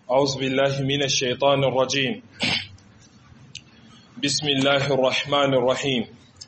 أعوذ بالله من الشيطان الرجيم بسم الله الرحمن الرحيم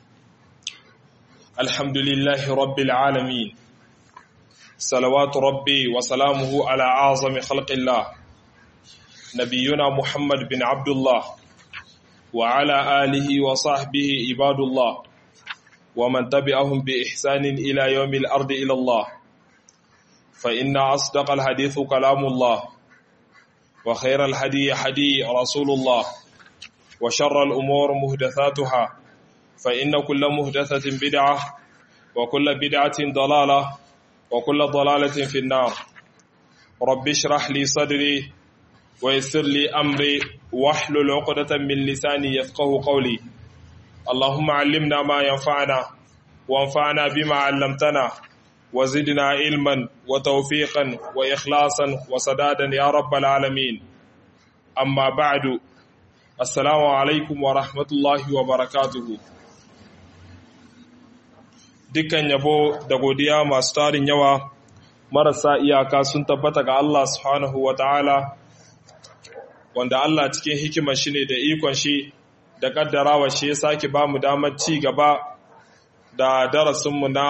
الحمد لله رب العالمين صلوات ربي وسلامه على أعظم خلق الله نبينا محمد بن عبد الله وعلى آله وصحبه عباد الله ومن تبعهم بإحسان إلى يوم الأرض إلى الله فإن أصدق الحديث كلام الله وخير الهدي هدي رسول الله وشر الأمور مهدثاتها فإن كل مهدثة بدعة وكل بدعة ضلالة وكل ضلالة في النار رب اشرح لي صدري ويسر لي أمري واحلل عقدة من لساني يفقه قولي اللهم علمنا ما ينفعنا وانفعنا بما علمتنا وزدنا علما وتوفيقا وإخلاصا وسدادا يا رب العالمين أما بعد السلام عليكم ورحمة الله وبركاته dukkan yabo da godiya masu tarin yawa marasa iyaka sun tabbata ga Allah subhanahu wa ta'ala wanda Allah cikin hikimar shi ne da ikon shi da kaddarawa shi ya sake ba mu damar ci gaba da darasinmu na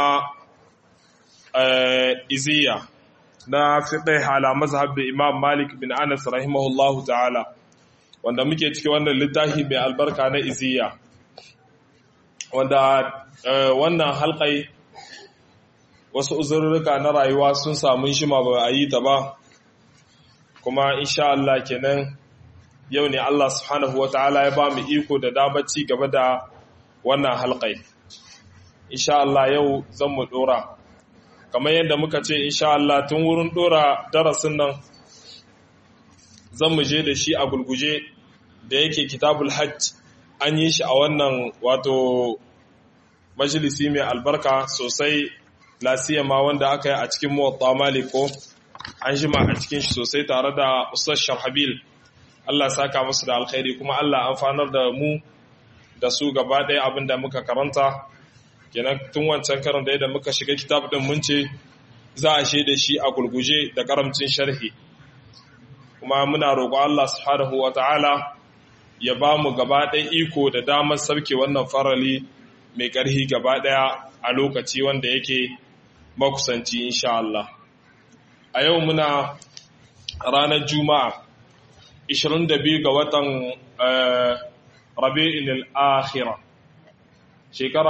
iziya na fiɗe hala mazhab imam malik bin anas rahimahullahu ta'ala wanda muke cikin wannan littafi mai albarka na iziya wanda wannan halkai wasu uzurruka na rayuwa sun samu shi ma ba a yi ta ba kuma insha Allah kenan yau ne Allah subhanahu wa ta'ala ya ba mu iko da damar ci gaba da wannan halkai insha Allah yau zan mu dora kamar yadda muka ce insha Allah tun wurin dora darasin nan zan mu je da shi a gulguje da yake kitabul hajj an yi shi a wannan wato majalisi mai albarka sosai lasiyama wanda aka yi a cikin muwatta maliko an jima a cikin shi sosai tare da ustaz sharhabil Allah saka musu da alkhairi kuma Allah amfanar da mu da su gaba ɗaya abin da muka karanta kenan tun wancan karin da yadda muka shiga kitab din mun ce za a shaida shi a gulguje da karamcin sharhi kuma muna roƙo Allah subhanahu wata'ala ya ba mu gaba ɗaya iko da damar sauke wannan farali mai ƙarhi gaba ɗaya a lokaci wanda yake makusanci insha Allah a yau muna ranar juma'a 22 ga watan rabi'in al-akhira shekara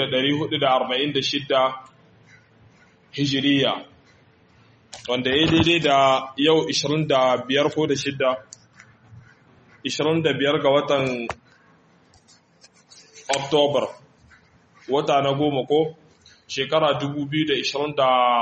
1446 hijiriya wanda ya daidai da yau 25 ko da shidda 25 ga watan oktobar wata na goma ko shekara 2023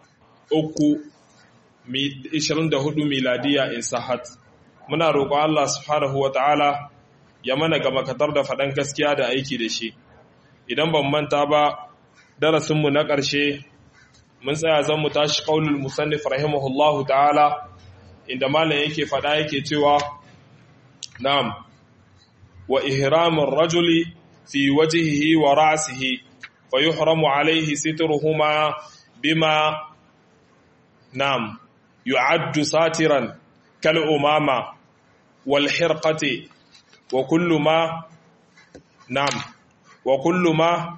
24 miladiya in sahat muna roƙon Allah subhanahu wa ta'ala ya mana ga makatar da faɗan gaskiya da aiki da shi idan ban manta ba darasinmu na ƙarshe mun tsaya zan mu tashi ƙaunul musannif rahimahullahu ta'ala inda malam yake faɗa yake cewa na'am wa ihramin rajuli fi wajhihi wa ra'sihi fa yuhramu alayhi sitruhuma bima na'am yu'addu satiran kal umama wal hirqati wa kullu ma na'am wa kullu ma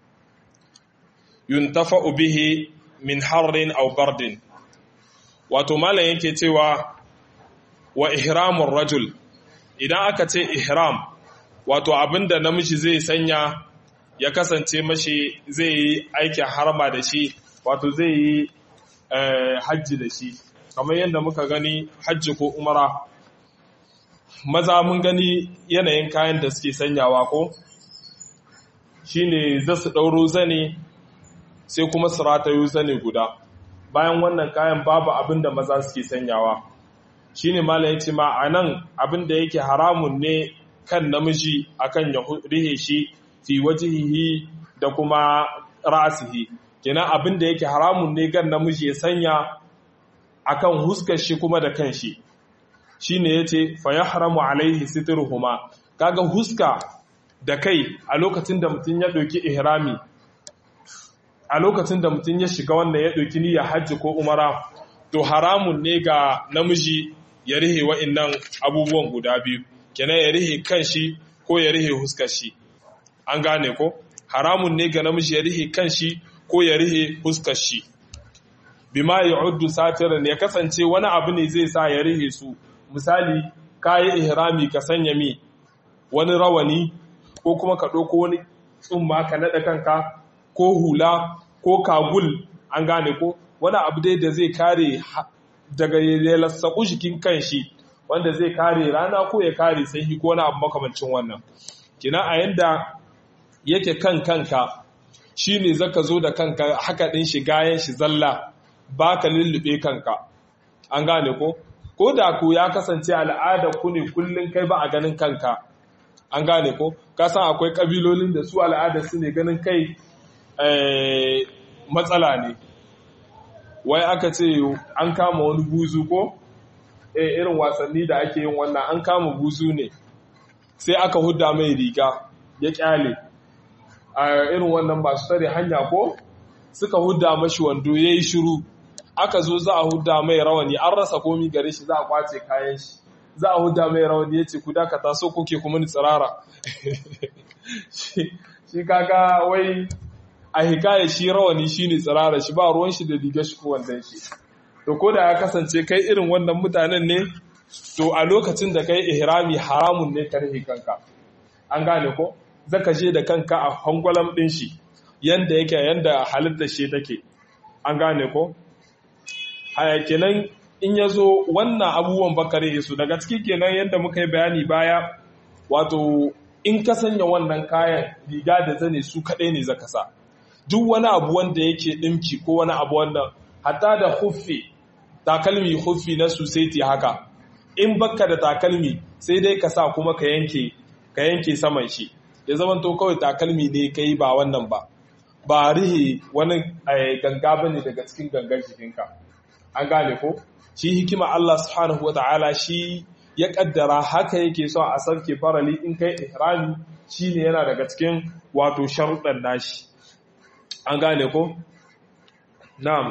yuntafa'u bihi min harrin aw bardin wato malam yake cewa wa ihramur rajul idan aka ce ihram wato abinda namiji zai sanya ya kasance mashi zai yi aikin harma da shi wato zai yi hajji da shi kamar yadda muka gani hajji ko umara maza mun gani yanayin kayan da suke sanyawa ko shine za su ɗauro zane sai kuma su ratayo zane guda bayan wannan kayan babu abin da maza suke sanyawa shine malam yace ma anan abin da yake haramun ne kan namiji akan ya rihe shi fi wajhihi da kuma ra'sihi kenan abin da yake haramun ne gan namiji ya sanya akan huskar shi kuma da kanshi shine yace fa yahramu alaihi sitruhuma kaga huska da kai a lokacin da mutum ya ɗauki ihrami a lokacin da mutum ya shiga wannan ya ɗauki niyyar hajji ko umara to haramun ne ga namiji ya rihe wa'innan abubuwan guda biyu kenan ya rihe kan shi ko ya rihe huskar shi an gane ko haramun ne ga namiji ya rihe kan shi ko ya rihe huskar shi bima ya'uddu satiran ya kasance wani abu ne zai sa ya rihe su misali kayi ihrami ka sanya mi wani rawani ko kuma ka ɗauko wani tsumma ka naɗa kanka ko hula ko kagul an gane ko wani abu dai da zai kare daga ya lassaku jikin kan shi wanda zai kare rana ko ya kare sanyi ko wani abu makamancin wannan kina a yanda yake kan kanka shine zaka zo da kanka haka din shi gayan shi zalla baka lullube kanka an gane ko ko da ku ya kasance al'ada ku ne kullun kai ba a ganin kanka an gane ko ka san akwai kabilolin da su al'ada su ne ganin kai matsala ne wai aka ce an kama wani buzu ko eh irin wasanni da ake yin wannan an kama buzu ne sai aka hudda mai riga ya kyale a irin wannan masu tare hanya ko suka hudda mashi wando ya yi shiru aka zo za a hudda mai rawani an rasa komi gare shi za a kwace kayan shi za a hudda mai rawani ya ce ku dakata so kuke kuma ni tsirara shi kaga wai a hikaya shi rawani shi ne tsirara shi ba ruwan shi da riga shi ko wandan shi to ko da ya kasance kai irin wannan mutanen ne to a lokacin da kai ihrami haramun ne ka rahe kanka an gane ko zaka je da kanka a hangwalam din shi yanda yake yanda halittar shi take an gane ko haya kenan in ya zo wannan abubuwan bakare su daga ciki kenan yadda muka yi bayani baya wato in ka sanya wannan kayan riga da zane su kaɗai ne zaka sa duk wani abu wanda yake ɗinki ko wani abu wannan hatta da huffi takalmi huffi na susaiti haka in bakka da takalmi sai dai ka sa kuma ka yanke ka yanke saman shi ya zama to kawai takalmi ne kai ba wannan ba ba rihe wani ganga bane daga cikin gangan jikinka an gane ko shi hikima Allah subhanahu wata'ala shi ya kaddara haka yake so a sarke farali in kai ihrami shine yana daga cikin wato sharuɗan nashi an gane ko na'am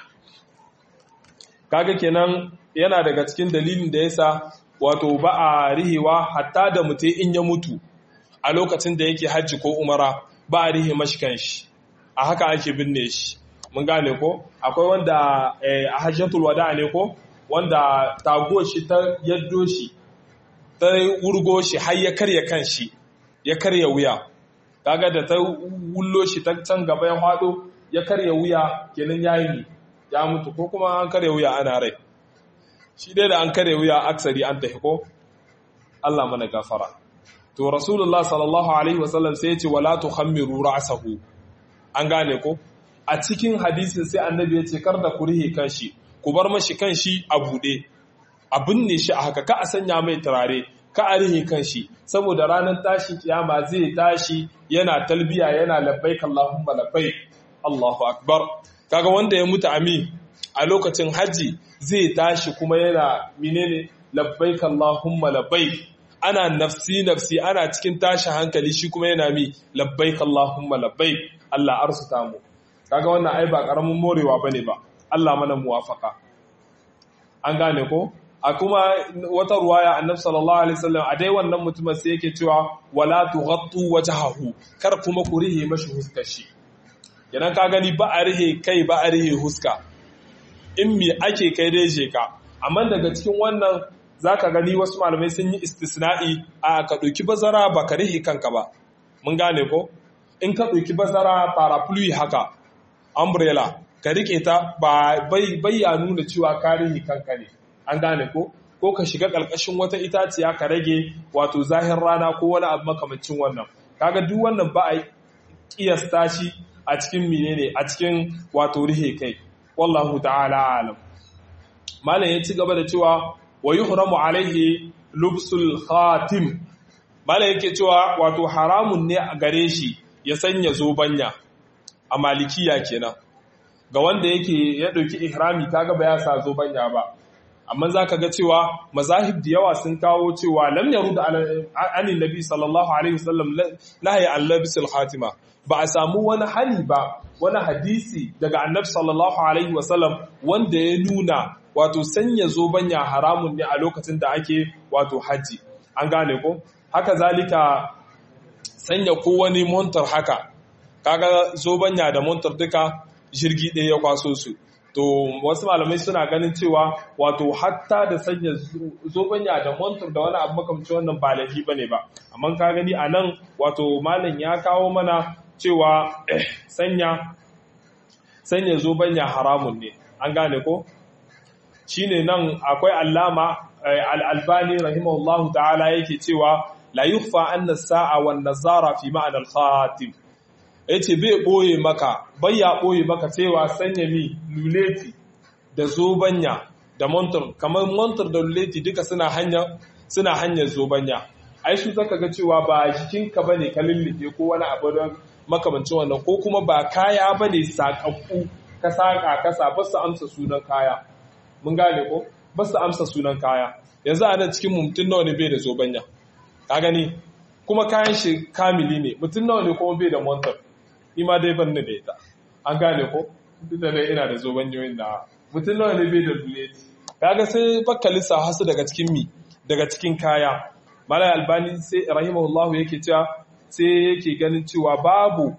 kaga kenan yana daga cikin dalilin da yasa wato ba a rihewa hatta da mutai in ya mutu a lokacin da yake hajji ko umara ba a rihe mashi kanshi a haka ake binne shi mun gane ko akwai wanda a hajjatul wada ne ko wanda tago shi ta yaddo shi ta wurgo shi har ya karya kan shi ya karya wuya kaga da ta wullo shi ta can gaba ya hado ya karya wuya kenan yayi ya mutu ko kuma an karya wuya ana rai shi dai da an karya wuya aksari an tafi ko Allah mana gafara to rasulullah sallallahu alaihi wasallam sai ya ce wala tukhammiru ra'sahu an gane ko a cikin hadisin sai annabi ya ce kar da ku rihe kanshi ku bar mashi kanshi a buɗe a binne shi a haka ka a sanya mai turare ka a rihe kanshi saboda ranar tashi kiyama zai tashi yana talbiya yana labbaik Allahumma labbaik Allahu akbar kaga wanda ya mutu ami a lokacin haji zai tashi kuma yana menene labbaik Allahumma labbaik ana nafsi nafsi ana cikin tashi hankali shi kuma yana mi labbaik Allahumma labbaik Allah arsuta mu kaga wannan ai ba karamin morewa bane ba Allah mana muwafaka an gane ko a kuma wata ruwaya annabi sallallahu alaihi wasallam a dai wannan mutumin sai yake cewa wala tughattu wajhahu kar kuma ku rihe mashi huskar shi idan ka gani ba a rihe kai ba a rihe huska in me ake kai dai je ka amma daga cikin wannan zaka gani wasu malamai sun yi istisna'i a ka dauki bazara ba ka rihe kanka ba mun gane ko in ka dauki bazara parapluie haka umbrella ka rike ta ba bai ya nuna cewa ka rihe kanka ne an gane ko ko ka shiga ƙarƙashin wata itaciya ka rage wato zahir rana ko wani abu makamancin wannan kaga duk wannan ba a kiyasta shi a cikin menene a cikin wato rihe kai wallahu ta'ala alam malam ya ci gaba da cewa wa yuhramu alaihi lubsul khatim malam yake cewa wato haramun ne a gare shi ya sanya zobanya a malikiya kenan ga wanda yake ya dauki ihrami kaga ba ya sa zobanya ba amma za ka ga cewa mazahib da yawa sun kawo cewa lam yaru da anin nabi sallallahu alaihi wasallam nahayi an labisul khatima ba a samu wani hali ba wani hadisi daga annabi sallallahu alaihi wasallam wanda ya nuna wato sanya zobanya haramun ne a lokacin da ake wato haji an gane ko haka zalika sanya ko wani montar haka kaga zobanya da montar duka jirgi ɗaya ya kwaso su to wasu malamai suna ganin cewa wato hatta da sanya zobanya da montar da wani abu makamci wannan ba laifi bane ba amma ka gani a nan wato malam ya kawo mana cewa sanya sanya zobanya haramun ne an gane ko shine nan akwai allama al-albani rahimahullahu ta'ala yake cewa la yukhfa anna as-sa'a wan nazara fi ma'na al-khatim yace bai boye maka bai ya boye maka cewa sanya mi luleti da zobanya da montar kamar montar da luleti duka suna hanya suna hanyar zobanya ai su zaka ga cewa ba jikinka bane ka lullube ko wani abu don makamancin wannan ko kuma ba kaya bane sakakku ka saka kasa ba su amsa sunan kaya mun gane ko ba su amsa sunan kaya yanzu a nan cikin mutum nawa ne bai da zobanya ka gani kuma kayan shi kamili ne mutum nawa ne kuma bai da montar ni ma dai ban da ita an gane ko duk da dai ina da zobanyoyin da mutum nawa ne bai da duleti kaga sai bakka lissa hasu daga cikin mi daga cikin kaya malai albani sai rahimahullahu yake cewa sai yake ganin cewa babu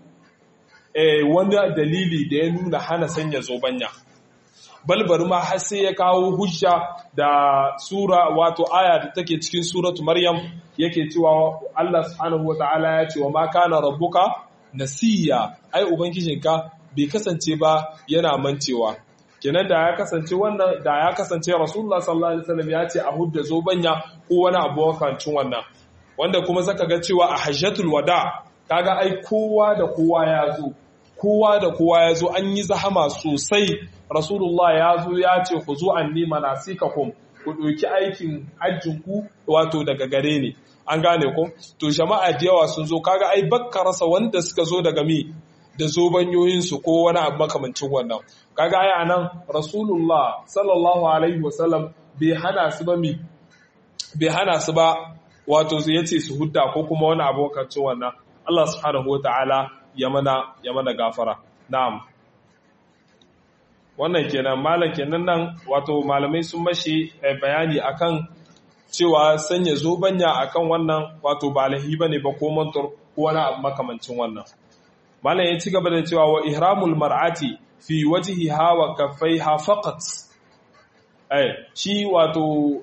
wani dalili da ya nuna hana sanya zobanya balbar ma har sai ya kawo hujja da sura wato aya da take cikin suratu maryam yake cewa Allah subhanahu wataala ya ce wa ma kana rabbuka nasiya ai ubangijinka bai kasance ba yana mancewa kenan da ya kasance wannan da ya kasance rasulullah sallallahu alaihi wasallam ya ce a hudda zobanya ko wani abu wakancin wannan wanda kuma zaka ga cewa a hajjatul wada kaga ai kowa da kowa ya zo kowa da kowa ya zo an yi zahama sosai rasulullah ya zo ya ce ku zo an nema nasikakum ku ɗauki aikin hajjinku wato daga gare ne an gane ko to jama'a da yawa sun zo kaga ai bakka rasa wanda suka zo daga mi da zobanyoyinsu ko wani abu makamancin wannan kaga ai anan rasulullah sallallahu alaihi wasallam bai hana su ba mi bai hana su ba wato ya ce su hudda ko kuma wani abu makamancin wannan Allah subhanahu wataala ya mana ya mana gafara na'am wannan kenan malam kenan nan wato malamai sun mashi bayani akan cewa sanya zobanya akan wannan wato ba lahi bane ba ko mantur ko wani abu makamancin wannan malam ya ci gaba da cewa wa ihramul mar'ati fi wajhiha wa kaffaiha faqat eh shi wato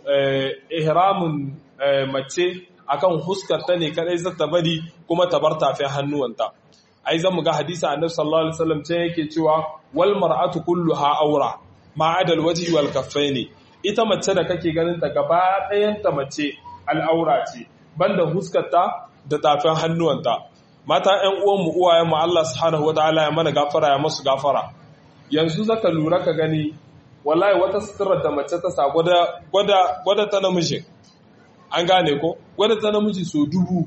ihramun mace akan huskar ta ne kadai zata bari kuma ta bar tafin hannuwanta ai zan ga hadisi annabi sallallahu alaihi wasallam ce yake cewa wal mar'atu kulluha awra ma adal wajhi wal kaffaini ita mace da kake ganin ta gaba ɗayan ta mace al'aura ce banda huskarta da tafin hannuwanta mata ƴan uwan mu uwayen mu Allah subhanahu wataala ya mana gafara ya musu gafara yanzu zaka lura ka gani wallahi wata suturar da mace ta sa gwada gwada gwada ta namiji an gane ko gwada ta namiji so dubu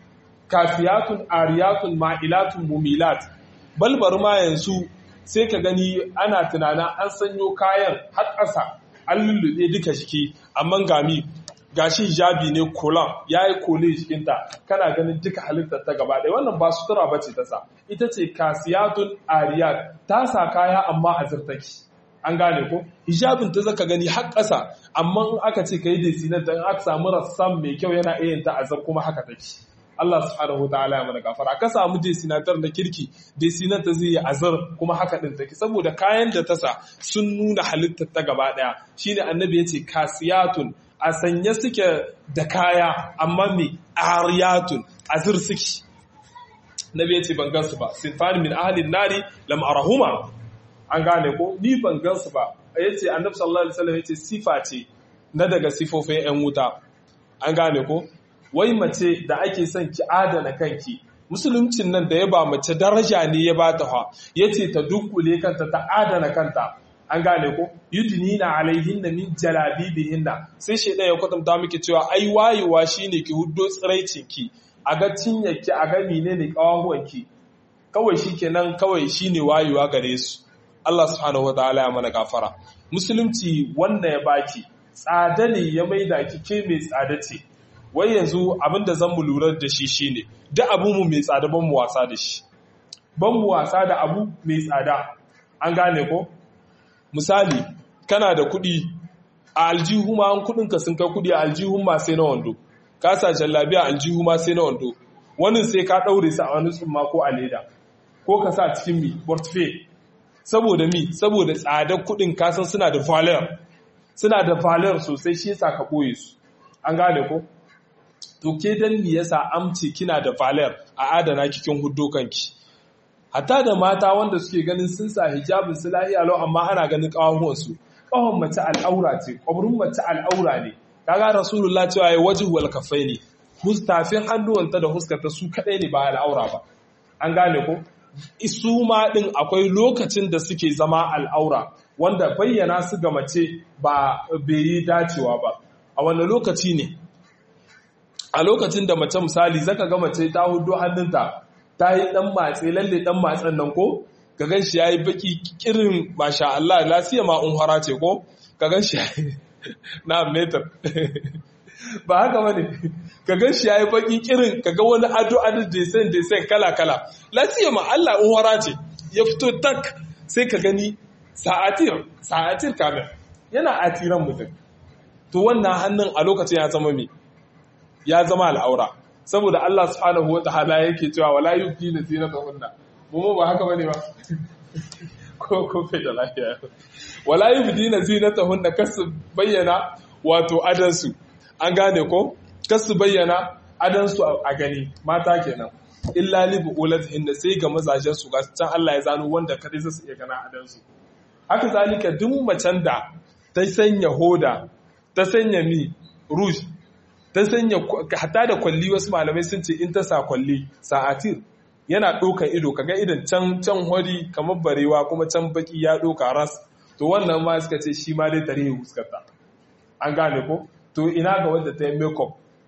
kafiyatun ariyatun ma'ilatun mumilat balbar ma yanzu sai ka gani ana tunanin an sanyo kayan har ƙasa an lullube duka jiki amma gami gashi hijabi ne kolan ya yi kole jikinta kana ganin duka halittar ta gaba ɗaya wannan ba sutura ba ce ta sa ita ce kasiyatun ariyat ta sa kaya amma a zirtaki an gane ko hijabin ta zaka gani har ƙasa amma in aka ce ka yi desinar da aka samu rassan mai kyau yana iya ta azar kuma haka take Allah subhanahu ta'ala ya mana gafara ka samu desinatar na kirki desinar ta zai yi azar kuma haka din take saboda kayan da ta sa sun nuna halittar ta gaba daya shine annabi yace kasiyatun a sanye suke da kaya amma me ariyatun azir suke nabi yace ban gansu ba sinfani min ahlin nari lam arahuma an gane ko ni ban gansu ba yace annabi sallallahu alaihi wasallam yace sifa ce na daga sifofin yan wuta an gane ko wai mace da ake son ki adana kanki musuluncin nan da ya ba mace daraja ne ya ba ta ya ce ta dunkule kanta ta adana kanta an gane ko yudnina alaihinna min jalabibihinna sai shedan ya kwatanta miki cewa ai wayewa shine ki huddo tsiraicin ki a ga cinyarki a ga menene kawahuwanki kawai shikenan kawai shine wayewa gare su Allah subhanahu wataala ya mana gafara musulunci wanda ya baki tsada ne ya maida ki ke mai tsada ce wai yanzu abinda zan mu lura da shi shine duk abu mu mai tsada ban mu wasa da shi ban mu wasa da abu mai tsada an gane ko misali kana da kuɗi a aljihu ma an kudin ka sun kai kudi a aljihun ma sai na wando ka sa jallabiya aljihu ma sai na wando wani sai ka daure su a wani tsumma ko a leda ko ka sa cikin mi portfolio saboda mi saboda tsadar kudin kasan suna da valeur suna da valeur sosai shi yasa ka boye su an gane ko to ke dan me yasa amce kina da valeur a adana kikin huddo kanki hatta da mata wanda suke ganin sun sa hijabin su lahiya lau amma ana ganin kawahuwan su kawon mace al'aura ce kwabrin mace al'aura ne kaga rasulullah cewa ya wajhu wal kafaini hustafin hannuwanta da huskarta su kadai ne ba al'aura ba an gane ko isu ma ɗin akwai lokacin da suke zama al'aura wanda bayyana su ga mace ba bai yi dacewa ba a wanda lokaci ne a lokacin da mace misali zaka ga mace ta hudu hannunta ta yi ɗan matse lalle ɗan matsen nan ko ka gan shi ya yi baki kirin masha Allah lasiya ma unhara ce ko ka gan shi na metar ba haka bane ka gan shi yayi baki kirin ka ga wani ado ado design design kala kala lafiya ma Allah in wara ce ya fito tak sai ka gani sa'atir sa'atir kamar yana atiran mutum to wannan hannun a lokacin ya zama me ya zama al'aura saboda Allah subhanahu wataala yake cewa wala yubdina zinatahunna mu ba haka bane ba ko ko fe da lafiya wala yubdina zinatahunna kasu bayyana wato adansu an gane ko kasu bayyana adansu a gani mata kenan illa li bu'ulatihin sai ga mazajen su ga can Allah ya zano wanda kadai su iya gana adansu haka zalika duk macen da ta sanya hoda ta sanya mi rouge ta sanya hatta da kwalli wasu malamai sun ce in ta sa kwalli sa'atir yana ɗaukar ido kaga idan can can hori kamar barewa kuma can baki ya ɗauka ras to wannan ma suka ce shi ma dai tarihi huskarta an gane ko to ina ga wanda ta yi makeup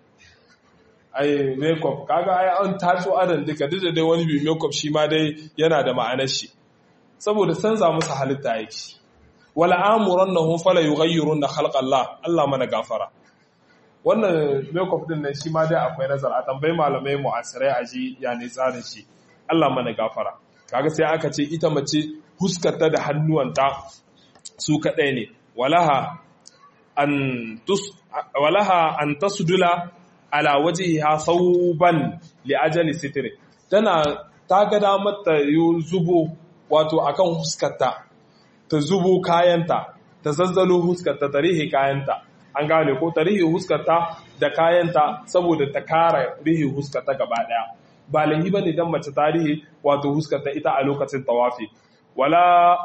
ai makeup kaga ai an taso adan duka duk da dai wani bi makeup shi ma dai yana da ma'anar shi saboda canza musu halitta yake wala amurannahum fala yughayyiruna khalqa Allah Allah mana gafara wannan makeup din nan shi ma dai akwai nazar a tambayi malamai mu'asirai a ji ya ne tsarin shi Allah mana gafara kaga sai aka ce ita mace huskarta da hannuwanta su kadai ne walaha an tus walaha an tasdula ala wajhiha thawban li ajali sitri tana ta ga damar ta zubo wato akan huskarta ta zubo kayanta ta zazzalo huskarta ta rihe kayanta an gane ko ta rihe huskarta da kayanta saboda ta kara rihe huskarta gaba daya ba lahi bane dan mace ta rihe wato huskarta ita a lokacin tawafi wala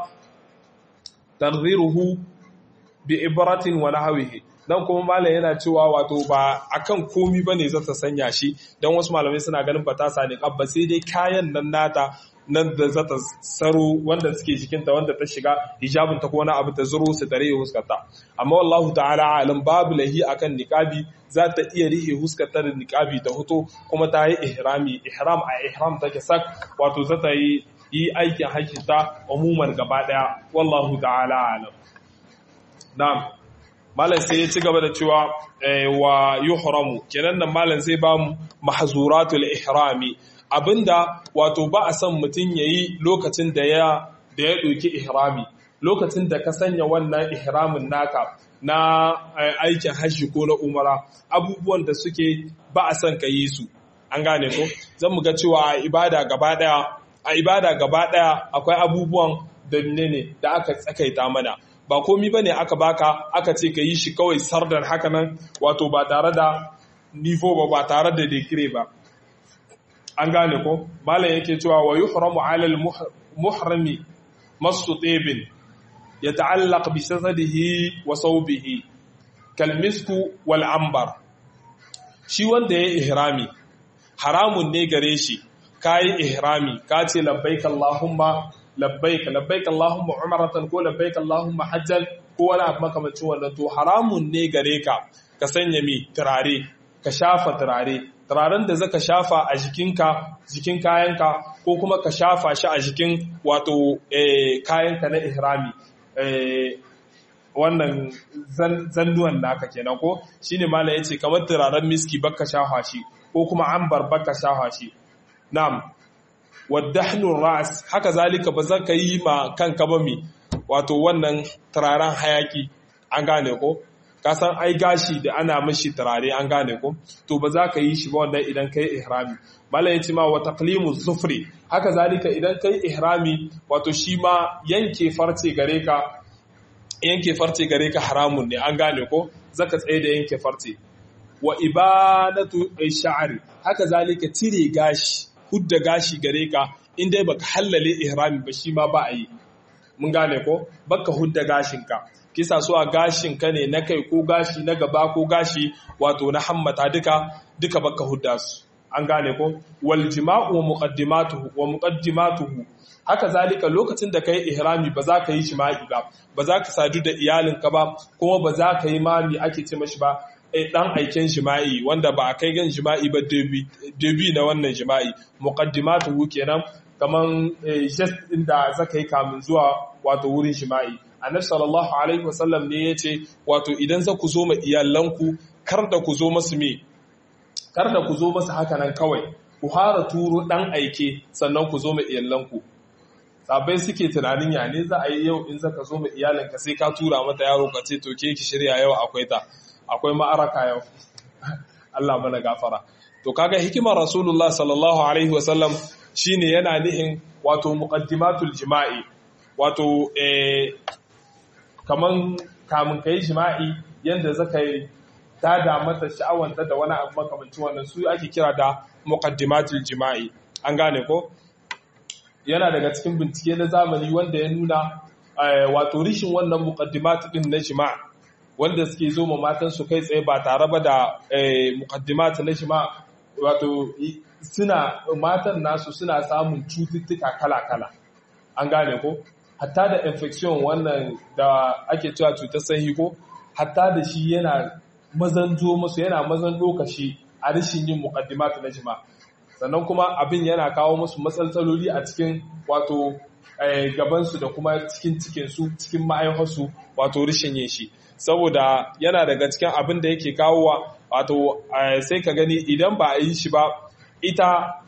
tarziruhu bi ibratin wa nahwihi dan kuma malam yana cewa wato ba akan komi bane za ta sanya shi dan wasu malamai suna ganin ba ta sani kabba sai dai kayan nan nata nan da za ta saro wanda suke jikinta wanda ta shiga hijabin ta ko wani abu ta zuro su tare huskarta amma wallahu ta'ala alam babu lahi akan niqabi za ta iya rihe huskarta da niqabi ta hoto kuma ta yi ihrami ihram a ihram take sak wato za ta yi yi aikin hajji ta umuman gaba daya wallahu ta'ala alam na'am malam sai ya ci gaba da cewa wa yuhramu kenan nan malam zai ba mu mahzuratul ihrami abinda wato ba a son mutum yayi lokacin da ya da ya doki ihrami lokacin da ka sanya wannan ihramin naka na aikin hajji ko na umara abubuwan da suke ba a son ka yi su an gane ko zan mu ga cewa a ibada gaba daya a ibada gaba daya akwai abubuwan da ne da aka tsakaita mana ba komi ba ne aka baka aka ce ka yi shi kawai sardar haka nan wato ba tare da nifo ba ba tare da dekire ba an gane ko malam yake cewa wa yuhramu alal muhrami masu tsebin ya ta'allaq bi sasadihi wa saubihi kalmisku wal ambar shi wanda ya ihrami haramun ne gare shi kayi ihrami ka ce labbaik allahumma labbaik labbaik Allahumma umratan ko labbaik Allahumma hajjan ko wani abu makamacin wannan to haramun ne gare ka ka sanya mi turare ka shafa turare turaren da zaka shafa a jikinka jikin kayanka ko kuma ka shafa shi a jikin wato kayanka na ihrami wannan zannuwan naka kenan ko shine malam yace kamar turaren miski baka shafa shi ko kuma ambar baka shafa shi na'am waddahnun ra'as haka zalika ba za ka yi ma kanka ba mi wato wannan turaren hayaki an gane ko ka san ai gashi da ana mashi turare an gane ko to ba za ka yi shi ba wannan idan kai ihrami malam yace ma wa taqlimu zufri haka zalika idan kai ihrami wato shi ma yanke farce gare ka yanke farce gare ka haramun ne an gane ko zaka tsaye da yanke farce wa ibanatu sha'ri haka zalika cire gashi hudda gashi gare ka in dai baka hallale ihrami ba shi ma ba a yi mun gane ko baka hudda gashin ka kisa so a gashin ka ne na kai ko gashi na gaba ko gashi wato na hammata duka duka baka hudda su an gane ko wal jima'u wa muqaddimatuhu wa muqaddimatuhu haka zalika lokacin da kai ihrami ba za ka yi jima'i ba ba za ka sadu da iyalinka ba kuma ba za ka yi mami ake ce mashi ba eh dan aiken jima'i wanda ba a kai gan jima'i ba debi na wannan jima'i muqaddimatuhu kenan kaman gest din da zaka yi kamun zuwa wato wurin jima'i annabi sallallahu alaihi wasallam ne yace wato idan za ku zo ma iyalanku kar da ku zo masu me kar da ku zo masu haka nan kawai ku hara turo dan aike sannan ku zo ma iyalanku sabai suke tunanin ya ne za a yi yau in zaka zo ma iyalinka sai ka tura mata yaro ka ce to ke ki shirya yau akwai ta akwai ma'araka yau Allah mana gafara to kaga hikimar rasulullah sallallahu alaihi wasallam shine yana nihin wato muqaddimatul jima'i wato eh kaman kamun kai jima'i yanda zaka yi tada mata sha'awanta da wani abu makamancin wannan su ake kira da muqaddimatul jima'i an gane ko yana daga cikin bincike na zamani wanda ya nuna wato rishin wannan muqaddimat din na jima'i wanda suke zo ma matan su kai tsaye ba tare ba da muqaddimat na jima'i wato suna matan nasu suna samun cututtuka kala-kala an gane ko hatta da infection wannan da ake cewa cutar sahi ko hatta da shi yana mazan zo musu yana mazan lokaci a rashin yin muqaddimat na jima sannan kuma abin yana kawo musu matsaltsaloli a cikin wato gabansu da kuma cikin cikinsu cikin ma'aiharsu wato rashin yin shi saboda yana daga cikin abin da yake kawowa wato sai ka gani idan ba a yi shi ba ita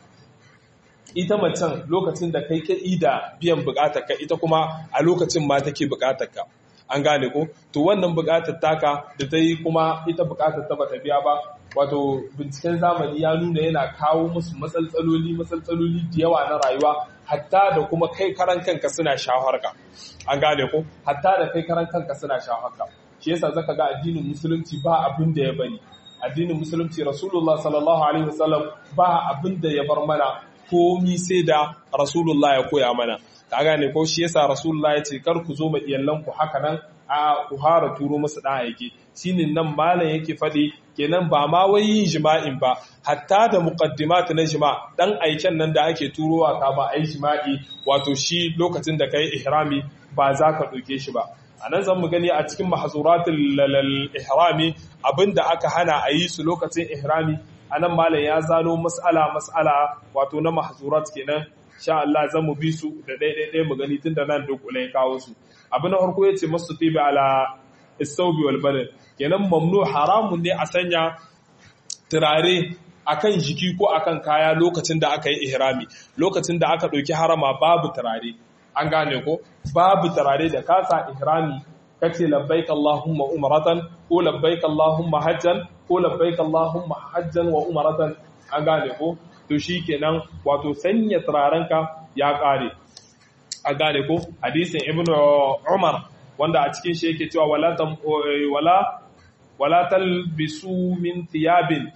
ita macen lokacin da kai ka ida biyan bukatarka ita kuma a lokacin ma take bukatarka an gane ko to wannan bukatar taka da ta yi kuma ita bukatar ta bata biya ba wato binciken zamani ya nuna yana kawo musu matsaltsaloli matsaltsaloli da yawa na rayuwa hatta da kuma kai karan kanka suna shaharka an gane ko hatta da kai karan kanka suna shaharka shi yasa zaka ga addinin musulunci ba abin da ya bari addinin musulunci rasulullah sallallahu alaihi wasallam ba abin da ya bar mana komi sai da rasulullah ya koya mana ka gane ko shi yasa rasulullah ya ce kar ku zo ma iyalanku haka nan a ku hara turo musu dan aike shine nan malam yake faɗi kenan ba ma wai yin jima'in ba hatta da muqaddimat na jima dan aiken nan da ake turowa ka ba ai jima'i wato shi lokacin da kai ihrami ba za ka ɗauke shi ba a nan zan mu gani a cikin mahazuratul ihrami abinda aka hana a yi su lokacin ihrami a nan malam ya zano mas'ala mas'ala wato na mahazurat kenan sha Allah zan mu bi su da ɗaiɗaiɗai mu gani tun da nan dukule ya kawo su abu na farko ya ce masu tibi ala istaubi wal badal kenan mamnu haramun ne a sanya turare akan jiki ko akan kaya lokacin da aka yi ihrami lokacin da aka ɗauki harama babu turare an gane ko babu turare da kasa ihrami kace labbaik allahumma umratan ko labbaik allahumma hajjan ko labbaik allahumma hajjan wa umratan an gane ko to shikenan wato sanya turarenka ya kare an gane ko hadisin ibnu umar wanda a cikin shi yake cewa wala wala wala talbisu min thiyabin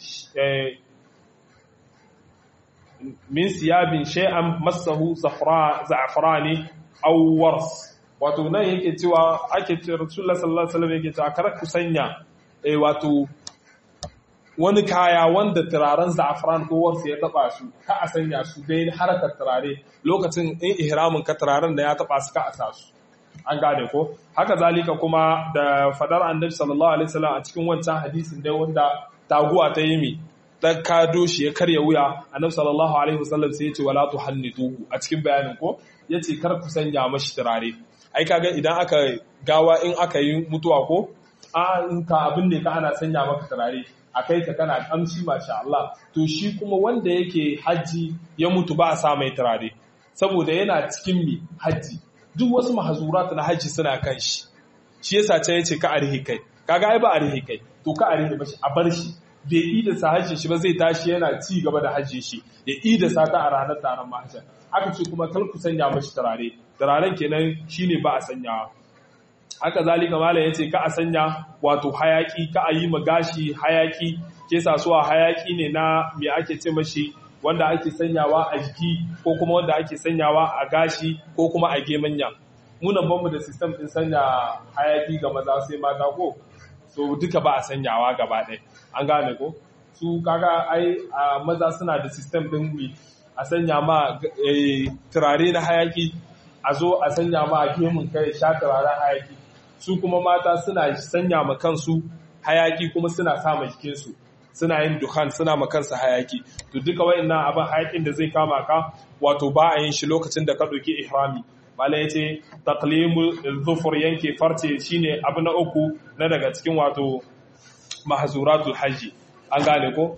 min siyabin shay'an masahu za'frani aw wars wato nan yake cewa ake ce Rasulullah sallallahu alaihi wasallam yake cewa kar ku sanya eh wato wani kaya wanda turaren za'fran ko wars ya taba su ka a sanya su dai harakar turare lokacin in ihramin ka turaren da ya taba su ka a sa su an gane ko haka zalika kuma da fadar annabi sallallahu alaihi wasallam a cikin wancan hadisin dai wanda taguwa ta yi mi ta kado shi ya karya wuya annabi sallallahu alaihi wasallam sai ya ce wala tuhannituhu a cikin bayanin ko yace kar ku sanya mashi turare ai kaga idan aka gawa in aka yi mutuwa ko a in ka abin ne ka ana sanya maka turare a kai ka kana kamshi masha Allah to shi kuma wanda yake haji ya mutu ba a sa mai turare saboda yana cikin mi haji duk wasu mahazurat na haji suna kan shi shi yasa ce yace ka arhi kai kaga ai ba a rihe kai to ka a rihe ba shi a bar shi bai ida sa hajji shi ba zai tashi yana ci gaba da hajji shi ya ida sa ta a ranar taron mahajjan aka ce kuma kar ku sanya mashi turare turaren kenan shine ba a sanyawa haka zalika malam yace ka a sanya wato hayaki ka a yi ma gashi hayaki ke sasuwa hayaki ne na me ake ce mashi wanda ake sanyawa a jiki ko kuma wanda ake sanyawa a gashi ko kuma a gemanya munan banmu da system din sanya hayaki ga maza sai mata ko so duka ba a sanyawa gaba ɗaya an gane ko su kaga ai a maza suna da system din a sanya ma turare na hayaki a zo a sanya ma a gemun kai sha turaren hayaki su kuma mata suna sanya ma kansu hayaki kuma suna sa ma jikinsu suna yin duhan suna ma kansu hayaki to duka wayannan abin hayakin da zai kama ka wato ba a yin shi lokacin da ka ɗauki ihrami malai yace taqlimu dhufur yanke farce shine abu na uku na daga cikin wato mahzuratul hajji an gane ko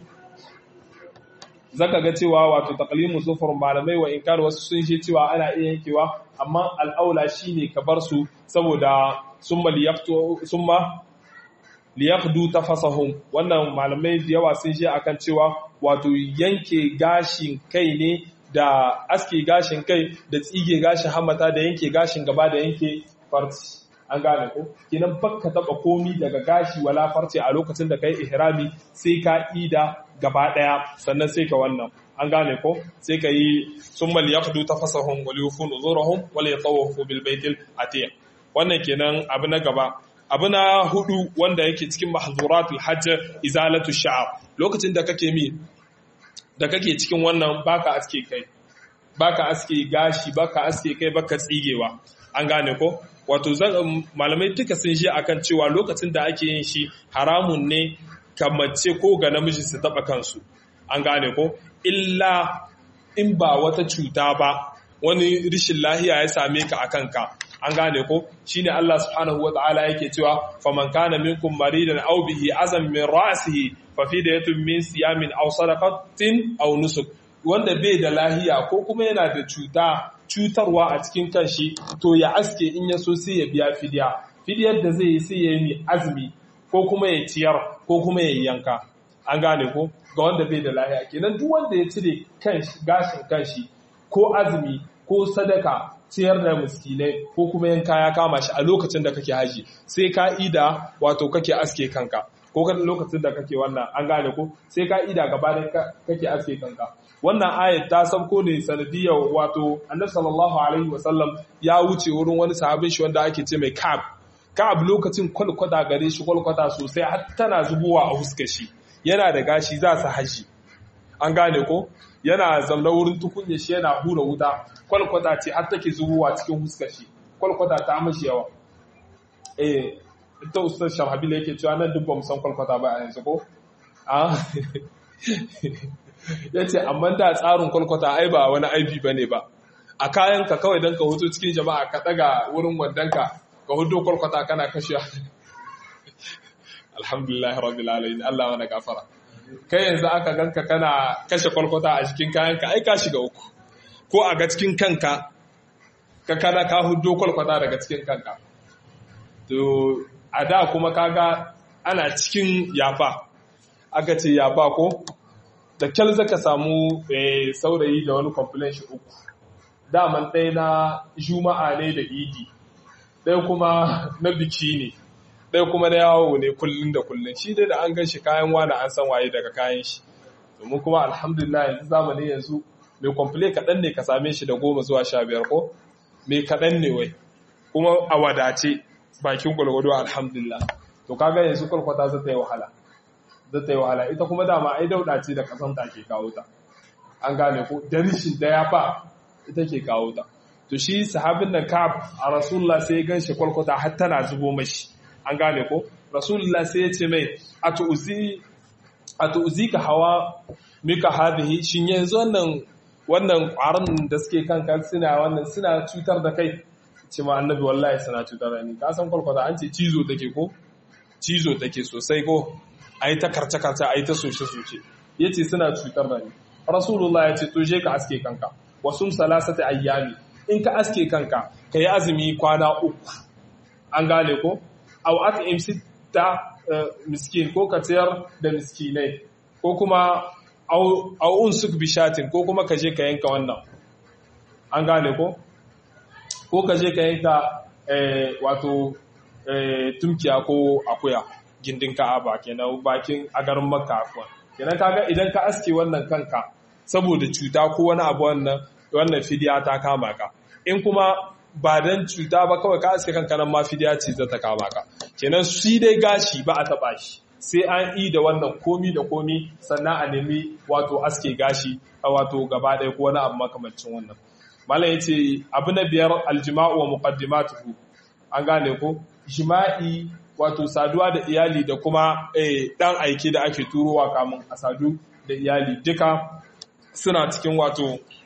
zaka ga cewa wato taqlimu dhufur malamai wa inkar wasu sun ce cewa ana iya yankewa amma al'aula shine ka bar su saboda summa liyaqtu summa liyaqdu tafasahum wannan malamai da yawa sun je akan cewa wato yanke gashin kai ne da aske gashin kai da tsige gashin hamata da yanke gashin gaba da yanke farci an gane ko kinan bakka taba komi daga gashi wala farce a lokacin da kai ihrami sai ka ida gaba daya sannan sai ka wannan an gane ko sai ka yi summal yaqdu tafasahum wal yufu nuzurahum wal yatawafu bil baitil atiq wannan kenan abu na gaba abu na hudu wanda yake cikin mahzuratul hajj izalatu sha'r lokacin da kake mi da kake cikin wannan baka aske kai baka aske gashi baka aske kai baka tsigewa an gane ko wato malamai duka sun shi akan cewa lokacin da ake yin shi haramun ne ka mace ko ga namiji su taba kansu an gane ko illa in ba wata cuta ba wani rishin lahiya ya same ka akan ka an gane ko shine Allah subhanahu wataala yake cewa faman kana minkum maridan aw bihi azam min ra'sihi fa fidyatun min siyamin aw sadaqatin aw nusuk wanda bai da lahiya ko kuma yana da cuta cutarwa a cikin kanshi to ya aske in ya so sai ya biya fidya fidyar da zai yi sai ya yi azumi ko kuma ya ciyar ko kuma ya yanka an gane ko ga wanda bai da lahiya kenan duk wanda ya cire gashin kanshi ko azumi ko sadaka ciyar da miskinai ko kuma yanka ya kama shi a lokacin da kake haji sai ka ida wato kake aske kanka ko kan lokacin da kake wannan an gane ko sai ka ida gabanin kake aske kanka wannan ayat ta sabko ne sanadiyar wato annabi sallallahu alaihi wasallam ya wuce wurin wani sahabin shi wanda ake ce mai kab kab lokacin kwalkwata gare shi kwalkwata sosai har tana zubowa a huskar shi yana da gashi za su haji an gane ko yana zaune wurin tukunya shi yana hura wuta kwalkwata ce har take zubowa cikin huskar shi kwalkwata ta mashi yawa eh ita ustaz sharhabila yake cewa nan duk ba mu san kwalkwata ba a yanzu ko ya ce amma da tsarin kwalkwata ai ba wani aibi ba ne ba a kayanka kawai don ka hoto cikin jama'a ka daga wurin wandonka ka hudu kwalkwata kana kashe alhamdulillah rabbil alamin Allah wani gafara kai yanzu aka ganka kana kashe kwalkwata a cikin kayanka ai ka shiga uku ko a ga cikin kanka ka kada ka hudu kwalkwata daga cikin kanka to a da kuma kaga ana cikin yafa aka ce yafa ko da kyal zaka samu saurayi da wani complain shi uku daman ɗaya na juma'a ne da idi ɗaya kuma na biki ne ɗaya kuma na yawo ne kullum da kullum shi dai da an gan shi kayan wani an san waye daga kayan shi domin kuma alhamdulillah yanzu zamanin yanzu mai complain kaɗan ne ka same shi da goma zuwa sha biyar ko mai kaɗan ne wai kuma a wadace bakin gwalgwado alhamdulillah to kaga yanzu kwalkwata zai ta yi wahala zai ta yi wahala ita kuma dama ai dauda ce da kasanta ke kawo ta an gane ko da rishin da ya fa ita ke kawo ta to shi sahabin nan ka'ab a rasulullah sai ya ganshi kwalkwata har tana zubo mashi an gane ko rasulullah sai ya ce mai atu'zi atu'zi ka hawa mika hadhihi shin yanzu wannan wannan ƙwaron da suke kanka suna wannan suna cutar da kai ce ma annabi wallahi suna cutar da ni ka san kwalkwata an ce cizo take ko cizo take sosai ko a yi ta karce-karce a yi ta soce-soce ya ce suna cutar da ni rasulullah ya ce to je ka aske kanka wasu salasata ayyami in ka aske kanka ka yi azumi kwana uku an gane ko aw at'im ta miskin ko ka ciyar da miskinai ko kuma au'un suk bishatin ko kuma ka je ka yanka wannan an gane ko ko ka je ka yanka wato tumkiya ko akuya gindin ka'aba kenan bakin a garin makka afuwa kenan kaga idan ka aske wannan kanka saboda cuta ko wani abu wannan wannan fidiya ta kama ka in kuma ba dan cuta ba kawai ka aske kanka nan ma fidiya ce za ta kama ka kenan shi dai gashi ba a taba shi sai an yi da wannan komi da komi sannan a nemi wato aske gashi a wato gaba ɗaya ko wani abu makamancin wannan malam yace abu na biyar aljima'u wa muqaddimatuhu an gane ko jima'i wato saduwa da iyali da kuma dan aike da ake turowa kamun a sadu da iyali duka suna cikin wato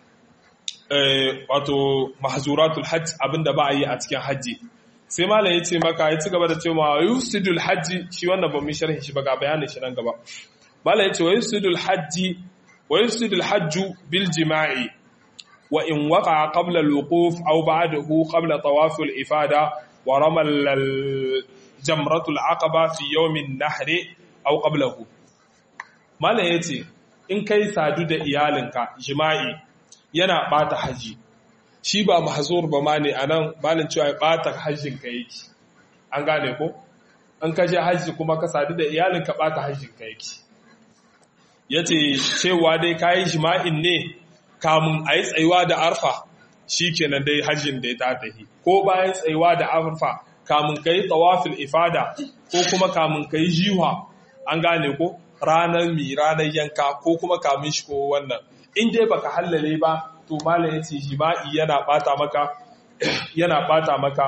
wato mahzuratul hajj abinda ba a yi a cikin hajji sai malam ya ce maka ya ci gaba da cewa yusidul hajji shi wannan ba mu sharhi shi ba ga bayanin shi nan gaba malam ya ce wa yusidul hajji wa yusidul hajju bil jima'i wa in waqa qabla al wuquf aw ba'dahu qabla tawaf al ifada wa ramal al jamrat al aqaba fi yawm an nahr aw qablahu malam ya ce in kai sadu da iyalinka jima'i yana bata haji shi ba mahzur ba ma ne anan malin cewa ya bata hajjin ka yake an gane ko an ka je hajji kuma ka sadu da iyalin ka bata hajjin ka yake yace cewa dai kai jima'in ne kamun ayi tsayuwa da arfa shikenan dai hajjin da ya tafi ko bayan tsayuwa da arfa kamun kai tawafil ifada ko kuma kamun kai jiwa an gane ko ranar mi ranar yanka ko kuma kamun shi ko wannan in dai baka hallale ba to malam yace jima'i yana bata maka yana bata maka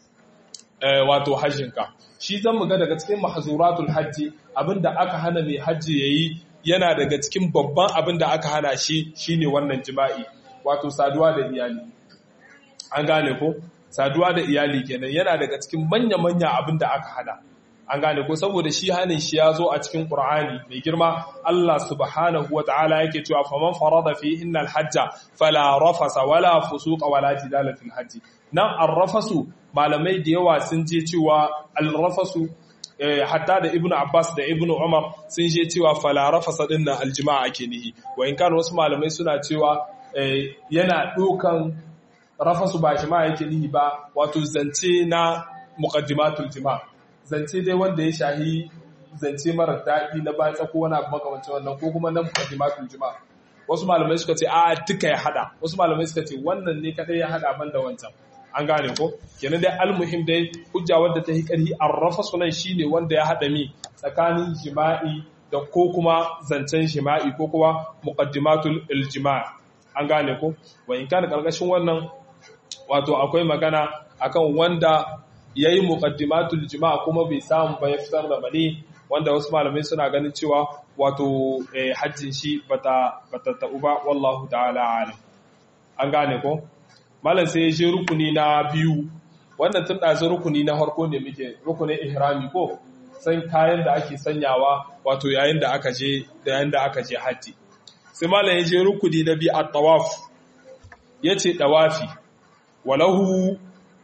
wato hajjinka shi zan muga daga cikin mahzuratul hajji abinda aka hana mai hajji yayi yana daga cikin babban abinda aka hana shi shine wannan jima'i wato saduwa da iyali an gane ko saduwa da iyali kenan yana daga cikin manya-manya abinda aka hana an gane ko saboda shi hanin shi ya zo a cikin Qur'ani mai girma Allah subhanahu wa ta'ala yake cewa faman farada fi innal hajja fala rafasa wala fusuqa wala jidala fil hajji nan arrafasu malamai da yawa sun je cewa alrafasu hatta da ibnu abbas da ibnu umar sun je cewa fala rafasa din nan aljima'a ake nihi wa in kan wasu malamai suna cewa yana dukan rafasu ba shi ma yake nihi ba wato zance na muqaddimatul jima'a zance dai wanda ya shahi zance mara daɗi na batsa ko wani abu makamancin wannan ko kuma na mukaddimatul jima'a wasu malamai suka ce a duka ya hada wasu malamai suka ce wannan ne kadai ya hada ban da wancan an gane ko kenan dai almuhim dai hujja wadda ta yi karhi arrafa sunan shine wanda ya hada mi tsakanin jima'i da ko kuma zancen jima'i ko kuma muqaddimatul iljima' an gane ko wa in kana karkashin wannan wato akwai magana akan wanda ya yi muƙaddimatul jima'a kuma bai samu ba ya fitar da mani wanda wasu malamai suna ganin cewa wato hajjin shi bata bata ta'u ba wallahu ta'ala alim an gane ko malam sai ya je rukuni na biyu wannan tun ɗazu rukuni na farko ne muke rukunin ihrami ko san kayan da ake sanyawa wato yayin da aka je da yayin da aka je hajji sai malam ya je rukuni na biyu at-tawaf yace dawafi walahu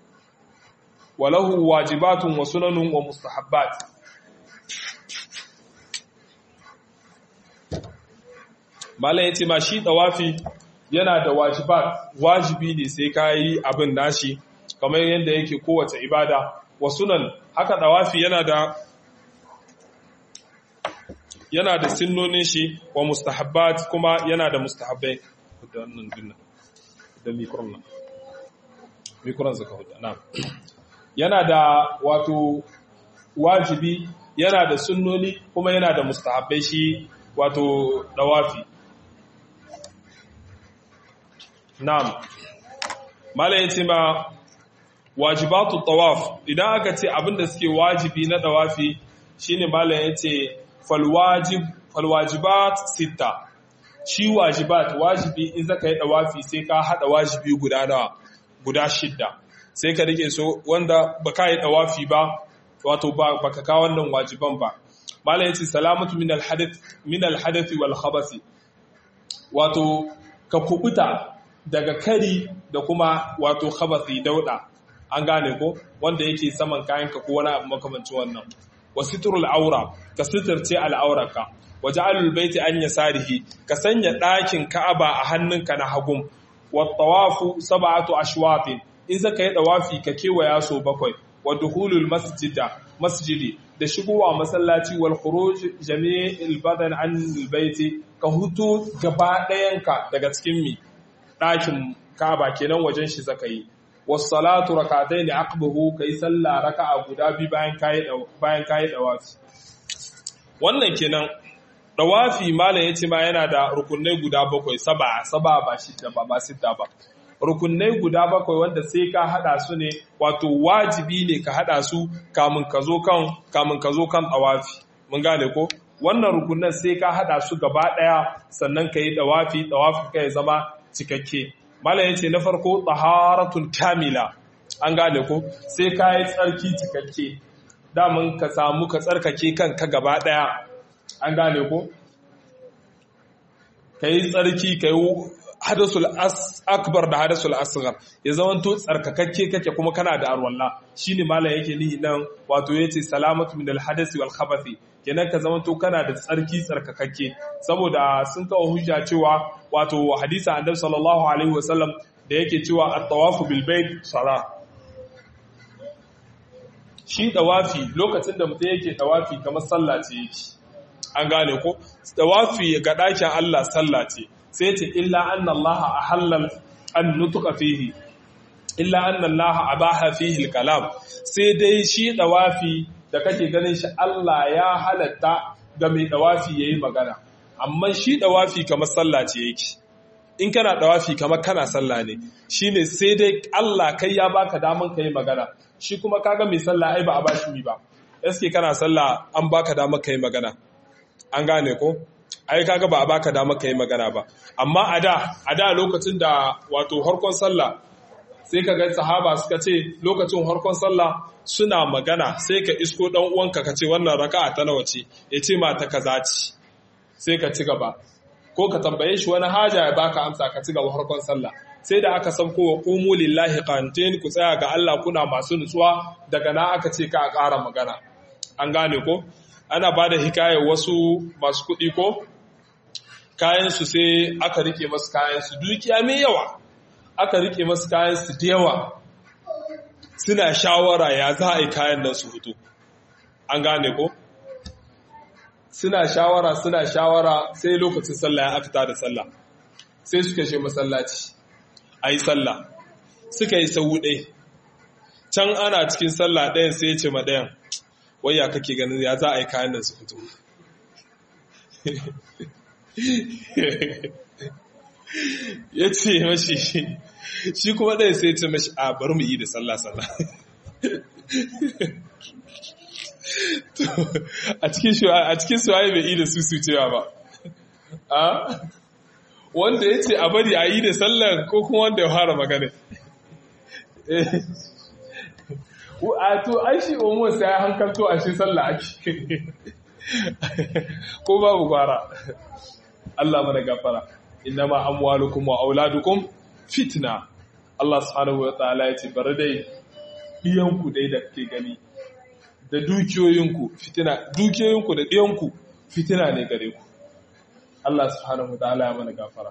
walahu wajibatun wa sunanun wa mustahabbat malam yace ma shi tawafi yana da wajibat wajibi ne sai kai abin nashi kamar yadda yake kowace ibada wa sunan haka tawafi yana da yana da sunnonin shi wa mustahabbat kuma yana da mustahabbai da wannan dinnan da mikron nan mikron zaka huda na'am yana da wato wajibi yana da sunnoni kuma yana da mustahabbai shi wato dawafi na'am malai yace ma wajibatu tawaf idan aka ce abinda suke wajibi na dawafi shine malai yace fal wajib fal wajibat sita shi wajibat wajibi in zaka yi dawafi sai ka hada wajibi guda nawa guda shidda sai ka rike so wanda ba ka yi dawafi ba wato ba ka kawo wannan wajiban ba malam yace salamatu min alhadath min alhadath wal khabath wato ka kubuta daga kari da kuma wato khabathi dauda an gane ko wanda yake saman kayan ka ko wani abu makamancin wannan wa sitrul aura ka sitirce al'auraka wa ja'alul baiti an yasarihi ka sanya ɗakin ka'aba a hannunka na hagun wa tawafu sab'atu ashwatin in zaka yi dawafi ka kewaya so bakwai wa duhulul masjida masjidi da shigowa masallaci wal khuruj jami'il badan an baiti ka hutu gaba ɗayanka daga cikin mi ɗakin ka'aba kenan wajen shi zaka yi wasalatu rakatayn aqbahu kai sallah raka'a guda bi bayan kai bayan kai dawafi wannan kenan dawafi malam yace ma yana da rukunai guda bakwai saba saba ba shida ba ba sita ba rukunai guda bakwai wanda sai ka hada su ne wato wajibi ne ka hada su kamun ka zo kan kamun ka zo kan dawafi mun gane ko wannan rukunan sai ka hada su gaba daya sannan ka yi dawafi dawafi ka ya zama cikakke malam yace na farko taharatun kamila an gane ko sai ka yi tsarki cikakke damun ka samu ka tsarkake kanka gaba daya an gane ko ka yi tsarki ka yi hadasul akbar da hadasul asghar ya zamanto tsarkakakke kake kuma kana da arwalla shine malam yake nihi nan wato yace salamatu min al hadasi wal khabathi kenan ka zamanto kana da tsarki tsarkakakke saboda sun kawo hujja cewa wato hadisi annabi sallallahu alaihi wasallam da yake cewa at-tawafu bil bait salah shi dawafi lokacin da mutum yake dawafi kamar sallah ce yake an gane ko dawafi ga dakin Allah sallah ce sai ce illa anna Allah ahallal an nutuka fihi illa anna Allah abaha fihi al-kalam sai dai shi dawafi da kake ganin shi Allah ya halatta ga mai dawafi yayi magana amma shi dawafi kamar sallah ce yake in kana dawafi kamar kana sallah ne shine sai dai Allah kai ya baka daman kai magana shi kuma kaga mai sallah ai ba a bashi mi ba eske kana sallah an baka daman kai magana an gane ko ai kaga ba a baka dama kai magana ba amma a da a da lokacin da wato harkon sallah sai ka ga sahaba suka ce lokacin harkon sallah suna magana sai ka isko dan uwanka ka ce wannan raka'a ta nawa ce ya ce ma ta kaza ce sai ka ci gaba ko ka tambaye shi wani haja ya baka amsa ka ci gaba harkon sallah sai da aka san kowa qumu lillahi qantin ku tsaya ga Allah kuna masu nutsuwa daga na aka ce ka ƙara magana an gane ko ana ba da hikayar wasu masu kuɗi ko kayansu sai aka rike masu kayansu dukiya mai yawa aka rike masu kayansu da yawa suna shawara ya za a yi kayan nan su fito an gane ko suna shawara suna shawara sai lokacin sallah ya aka da sallah sai suka she masallaci a yi sallah suka yi sau ɗai can ana cikin sallah ɗayan sai ya ce ma ɗayan waya kake ganin ya za a yi kayan nan su fito ya ce mashi shi kuma ɗaya sai ce mashi a bari mu yi da sallah sallah a cikin suwaye bai yi da su cewa ba a wanda ya ce a bari a yi da sallah ko kuma wanda ya fara magana a to ai shi umar sai ya hankalto a shi sallah ake ko babu gwara Allah mana gafara innama amwalukum wa auladukum fitna Allah subhanahu wa ta'ala ya ce bari dai diyanku dai da kake gani da dukiyoyinku fitina dukiyoyinku da diyanku fitina ne gare ku Allah subhanahu wa ta'ala ya mana gafara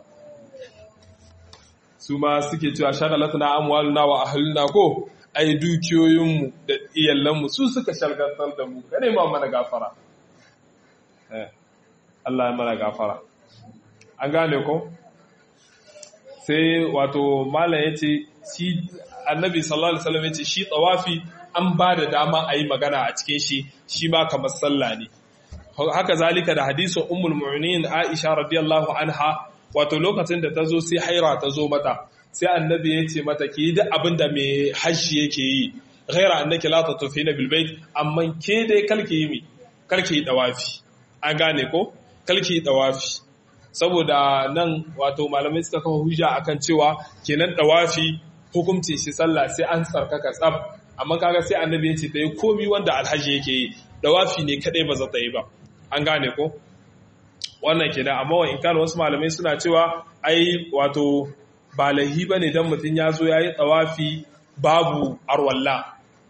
su ma suke cewa shagalatuna amwaluna wa ahluna ko ai dukiyoyinmu da iyalanmu su suka shalgantar da mu kane ma mana gafara eh Allah ya mana gafara an gane ko sai wato malam ya ce shi annabi sallallahu alaihi wasallam ya ce shi tsawafi an ba da dama a yi magana a cikin shi shi ma kamar sallah ne haka zalika da hadisin ummul mu'minin aisha radiyallahu anha wato lokacin da ta zo sai haira ta zo mata sai annabi ya ce mata ki duk abin da mai hajji yake yi ghaira annaki la tatufina bil bait amma ke dai kalki yi mi kalki yi dawafi an gane ko kalki yi dawafi saboda nan wato malamai suka kafa hujja akan cewa kenan dawafi hukunci shi sallah sai an tsarkaka tsab amma kaga sai annabi ya ce ta yi komi wanda alhaji yake yi dawafi ne kadai ba za ta yi ba an gane ko wannan kenan amma wa in kana wasu malamai suna cewa ai wato ba lahi bane dan mutun ya zo yayi dawafi babu arwalla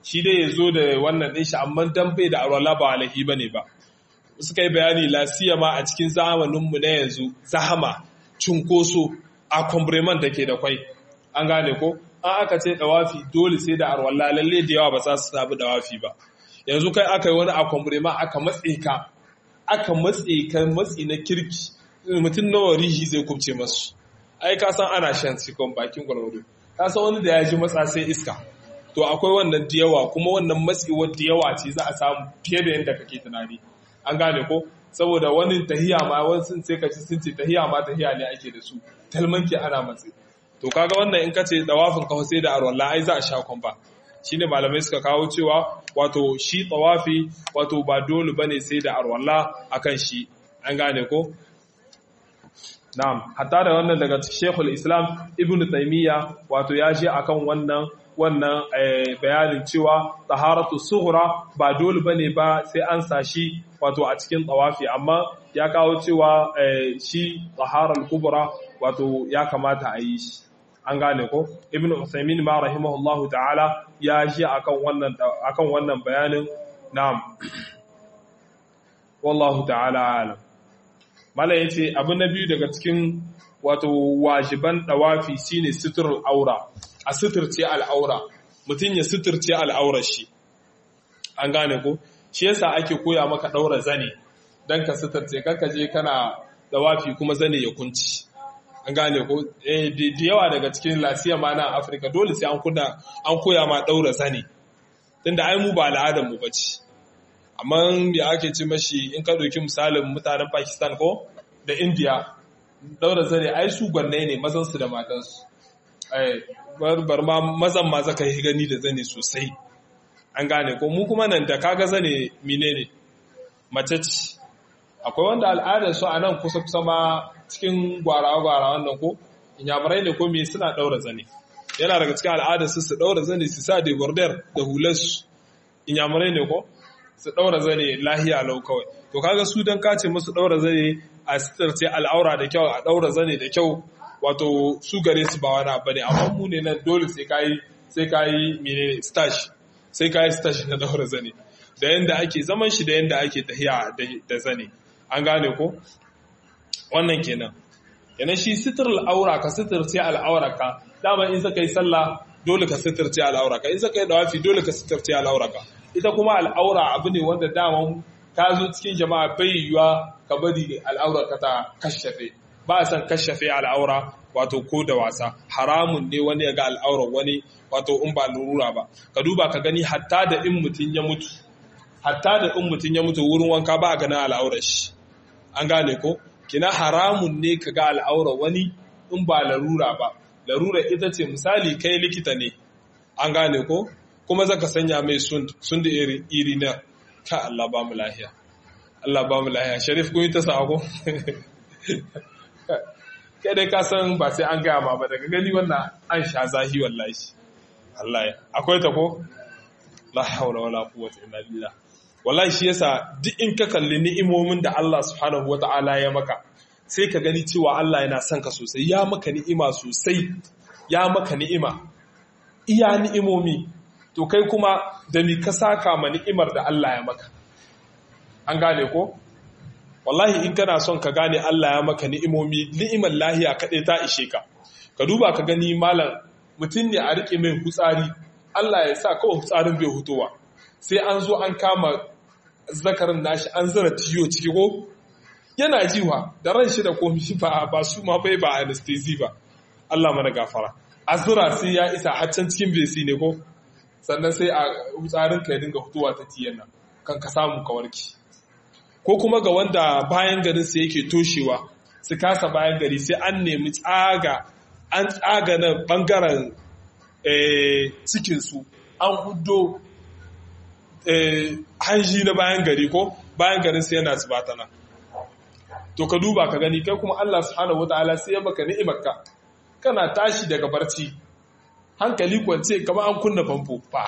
shi dai ya zo da wannan ɗin shi amma dan bai da arwala ba alahi ba ne ba suka yi bayani lasiya ma a cikin zamaninmu na yanzu zahama cunkoso a kwambriman da ke da kwai an gane ko an aka ce dawafi dole sai da arwala lalle da yawa ba za su sabu dawafi ba yanzu kai aka yi wani a kwambriman aka matse ka aka matse ka matsi na kirki mutum nawa rihi zai kubce masu ai ka san ana shan sikon bakin gwargwado ka san wani da ya ji matsa sai iska to akwai wannan da yawa kuma wannan matsewar da yawa ce za a samu fiye da yadda kake tunani an gane ko saboda wani tahiya ma wani sun sai ka ci sun ce tahiya ma tahiya ne ake da su talmanki ana matse to kaga wannan in ka ce dawafin ka sai da arwalla ai za a sha kwamba shine malamai suka kawo cewa wato shi tawafi wato ba dole bane sai da arwalla akan shi an gane ko na'am hatta da wannan daga Sheikhul Islam Ibn Taymiyyah wato ya je akan wannan wannan bayanin cewa taharatu sughra ba dole bane ba sai an sashi wato a cikin tawafi amma ya kawo cewa shi taharal kubra wato ya kamata a yi shi an gane ko ibn usaymin ma rahimahullahu ta'ala ya ji akan wannan akan wannan bayanin na'am wallahu ta'ala alam malai yace abu na biyu daga cikin wato wajiban dawafi shine suturul aura a suturce al'aura mutum ya suturce al'aurar shi an gane ko shi yasa ake koya maka daura zane dan ka suturce kanka je kana dawafi kuma zane ya kunci an gane ko da yawa daga cikin lasiya ma na afirka dole sai an kuna an koya ma daura zane tunda ai mu ba al'adar mu bace amma da ake ci mashi in ka ɗauki misalin mutanen pakistan ko da india daura zane ai su gwanne ne mazansu da matansu bar ma mazan ma zaka yi gani da zane sosai an gane ko mu kuma nan da kaga zane mine ne mace ce akwai wanda al'adar su a nan kusa kusa ma cikin gwara-gwara wannan ko inyamurai ne ko me suna daura zane yana daga cikin al'adar su su daura zane su sa da border da hularsu inyamurai ne ko su ɗaura zane lahiya lau kawai to kaga su don kace musu ɗaura zane a sitarce al'aura da kyau a ɗaura zane da kyau wato su gare su ba wani abu ne amma mu ne nan dole sai kayi sai kayi menene stash sai kayi stash na ɗaura zane da yanda ake zaman shi da yanda ake tahiya da zane an gane ko wannan kenan kenan shi sitar al'aura ka sitarce al'aura ka dama in saka yi sallah dole ka sitarce al'aura ka in saka yi dawafi dole ka sitarce al'aura ka ita kuma al'aura abu ne wanda daman ka zo cikin jama'a bai yiwuwa ka bari al'aura ka ta kashafe ba a san kashafe al'aura wato ko da wasa haramun ne wani ya ga al'aura wani wato in ba lurura ba ka duba ka gani hatta da in mutum ya mutu hatta da in mutum ya mutu wurin wanka ba a ganin al'aurar shi an gane ko kina haramun ne ka ga al'aura wani in ba larura ba larura ita ce misali kai likita ne an gane ko kuma zaka sanya mai sun da iri na ka Allah ba mu lahiya Allah ba mu lahiya sharif kun yi ta sako kai dai ka san ba sai an gaya ma ba daga gani wannan an sha zahi wallahi Allah ya akwai ta ko la haula wala quwwata illa billah wallahi shi yasa duk in ka kalli ni'imomin da Allah subhanahu wata'ala ya maka sai ka gani cewa Allah yana son ka sosai ya maka ni'ima sosai ya maka ni'ima iya ni'imomi to kai kuma da ni ka saka ma ni'imar da Allah ya maka an gane ko wallahi in kana son ka gane Allah ya maka ni'imomi ni'imar lahiya kaɗai ta ishe ka ka duba ka gani malam mutum ne a rike mai hutsari Allah ya sa kawai hutsarin bai hutowa sai an zo an kama zakarin nashi an zara tiyo ciki ko yana jiwa da ran shi da komi ba ba su ma bai ba anesthesia ba Allah mana gafara azura sai ya isa haccan cikin besi ne ko sannan sai a tsarin ka ya dinga fitowa ta tiyan nan kan ka samu ka warki ko kuma ga wanda bayan garin sai yake toshewa su kasa bayan gari sai an nemi tsaga an tsaga na bangaren cikinsu an hudo hanji na bayan gari ko bayan garin sai yana su batana to ka duba ka gani kai kuma Allah subhanahu wataala sai ya maka ni'imarka kana tashi daga barci hankali kwance kama an kunna famfo fa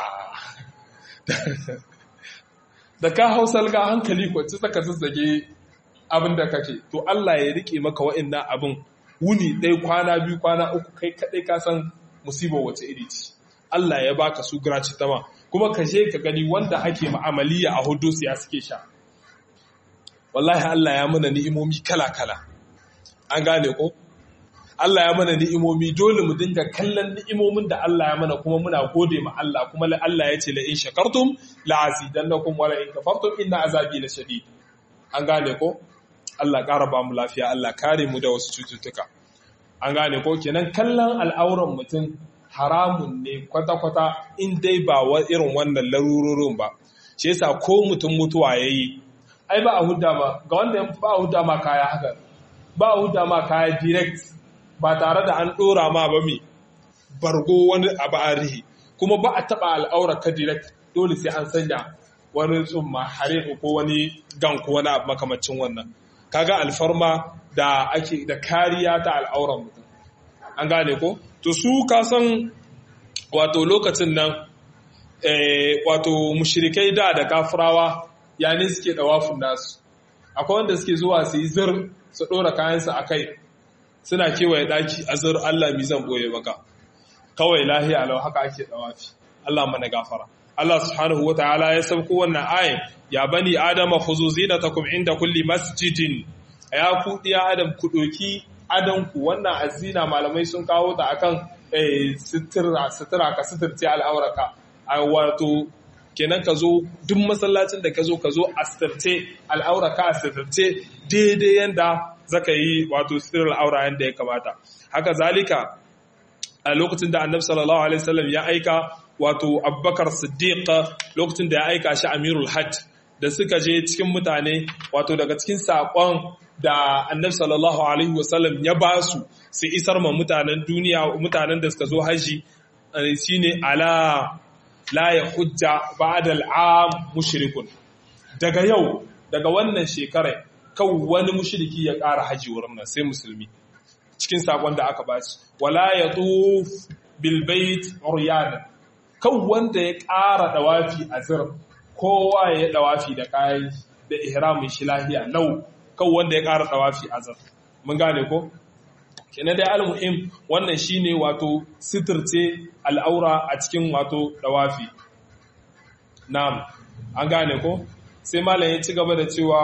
da ka hau salga hankali kwance saka zazzage abin da kake to Allah ya rike maka wa'annan abin wuni ɗaya kwana biyu kwana uku kai kaɗai ka san musibar wace iri ce Allah ya baka su graci tama kuma ka je ka gani wanda ake ma'amaliya a hudu ya suke sha wallahi Allah ya mana ni'imomi kala-kala an gane ko Allah ya mana ni'imomi dole mu dinga kallon ni'imomin da Allah ya mana kuma muna gode ma Allah kuma Allah ya ce la in shakartum la azidannakum wa la in kafartum inna azabi la shadid an gane ko Allah ƙara ba mu lafiya Allah kare mu da wasu cututtuka an gane ko kenan kallon al'auran mutum haramun ne kwata-kwata in dai ba irin wannan larurorin ba shi yasa ko mutum mutuwa yayi ai ba a hudda ma ga wanda ba a hudda ma kaya haka ba a hudda ma kaya direct ba tare da an dora ma ba mi bargo wani abu a rihi kuma ba a taba al'aura ka direct dole sai an sanya wani tsumma hare ko wani gan ko wani abu makamacin wannan kaga alfarma da ake da kariya ta al'auran mutum an gane ko to su ka san wato lokacin nan wato mushrikai da da kafirawa yani suke dawafin nasu akwai wanda suke zuwa su yi zir su dora kayansu a kai suna kewaye daki a zir Allah mi zan boye maka kawai lahiya lau haka ake dawafi Allah mana gafara Allah subhanahu wa ta'ala ya sauko wannan ayin ya bani adama khuzu zinatakum inda kulli masjidin ya ku diya adam ku doki adanku wannan azina malamai sun kawo ta akan sutura sutura ka suturce al'auraka wato kenan ka zo duk masallacin da ka zo ka zo a suturce al'auraka a suturce daidai yanda zaka yi wato suturar al'aura yanda ya kamata haka zalika a lokacin da annabi sallallahu alaihi wasallam ya aika wato abubakar siddiq lokacin da ya aika shi amirul hajj da suka je cikin mutane wato daga cikin saƙon da annabi sallallahu alaihi wasallam ya ba su su isar ma mutanen duniya mutanen da suka zo haji shine ala la ya hujja ba'da al'am mushrikun daga yau daga wannan shekarar kan wani mushriki ya ƙara haji wurin nan sai musulmi cikin sakon da aka ba su wala ya tuf bil bait uryanan kan wanda ya ƙara dawafi a zir kowa ya dawafi da kayan da ihramin shi lahiya lau kan wanda ya ƙara dawafi a zir mun gane ko kenan dai almuhim wannan shine wato sitirce al'aura a cikin wato dawafi na'am an gane ko sai malam ya ci gaba da cewa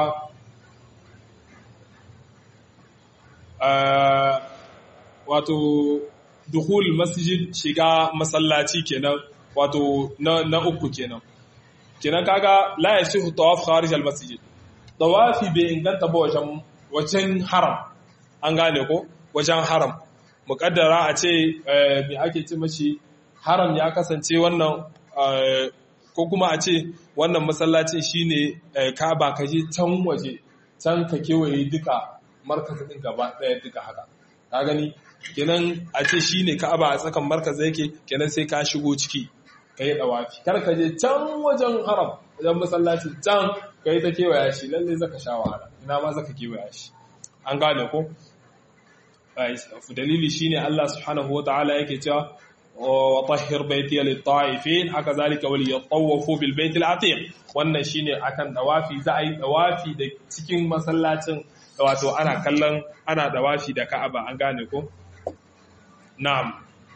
wato duhul masjid shiga masallaci kenan wato na, uku kenan kenan kaga la yasihu tawaf kharij al masjid tawafi bai inganta ba wajen wajen haram an gane ko wajen haram muƙaddara a ce me ake ce mashi haram ya kasance wannan ko kuma a ce wannan masallacin shine ka ba ka je can waje can ka kewaye duka markazin din gaba ɗaya duka haka ka gani kenan a ce shine ka'aba a tsakan markaza yake kenan sai ka shigo ciki ka yi ɗawafi kar ka je can wajen haram wajen masallacin can ka yi ta kewaya shi lalle zaka sha wahala ina ma zaka kewaya shi an gane ko dalili shine Allah subhanahu wa ta'ala yake cewa wa tahhir baitiya lit-ta'ifin haka zalika wal yatawafu bil bait al-atiq wannan shine akan dawafi za a yi dawafi da cikin masallacin wato ana kallon ana dawafi da Ka'aba an gane ko na'am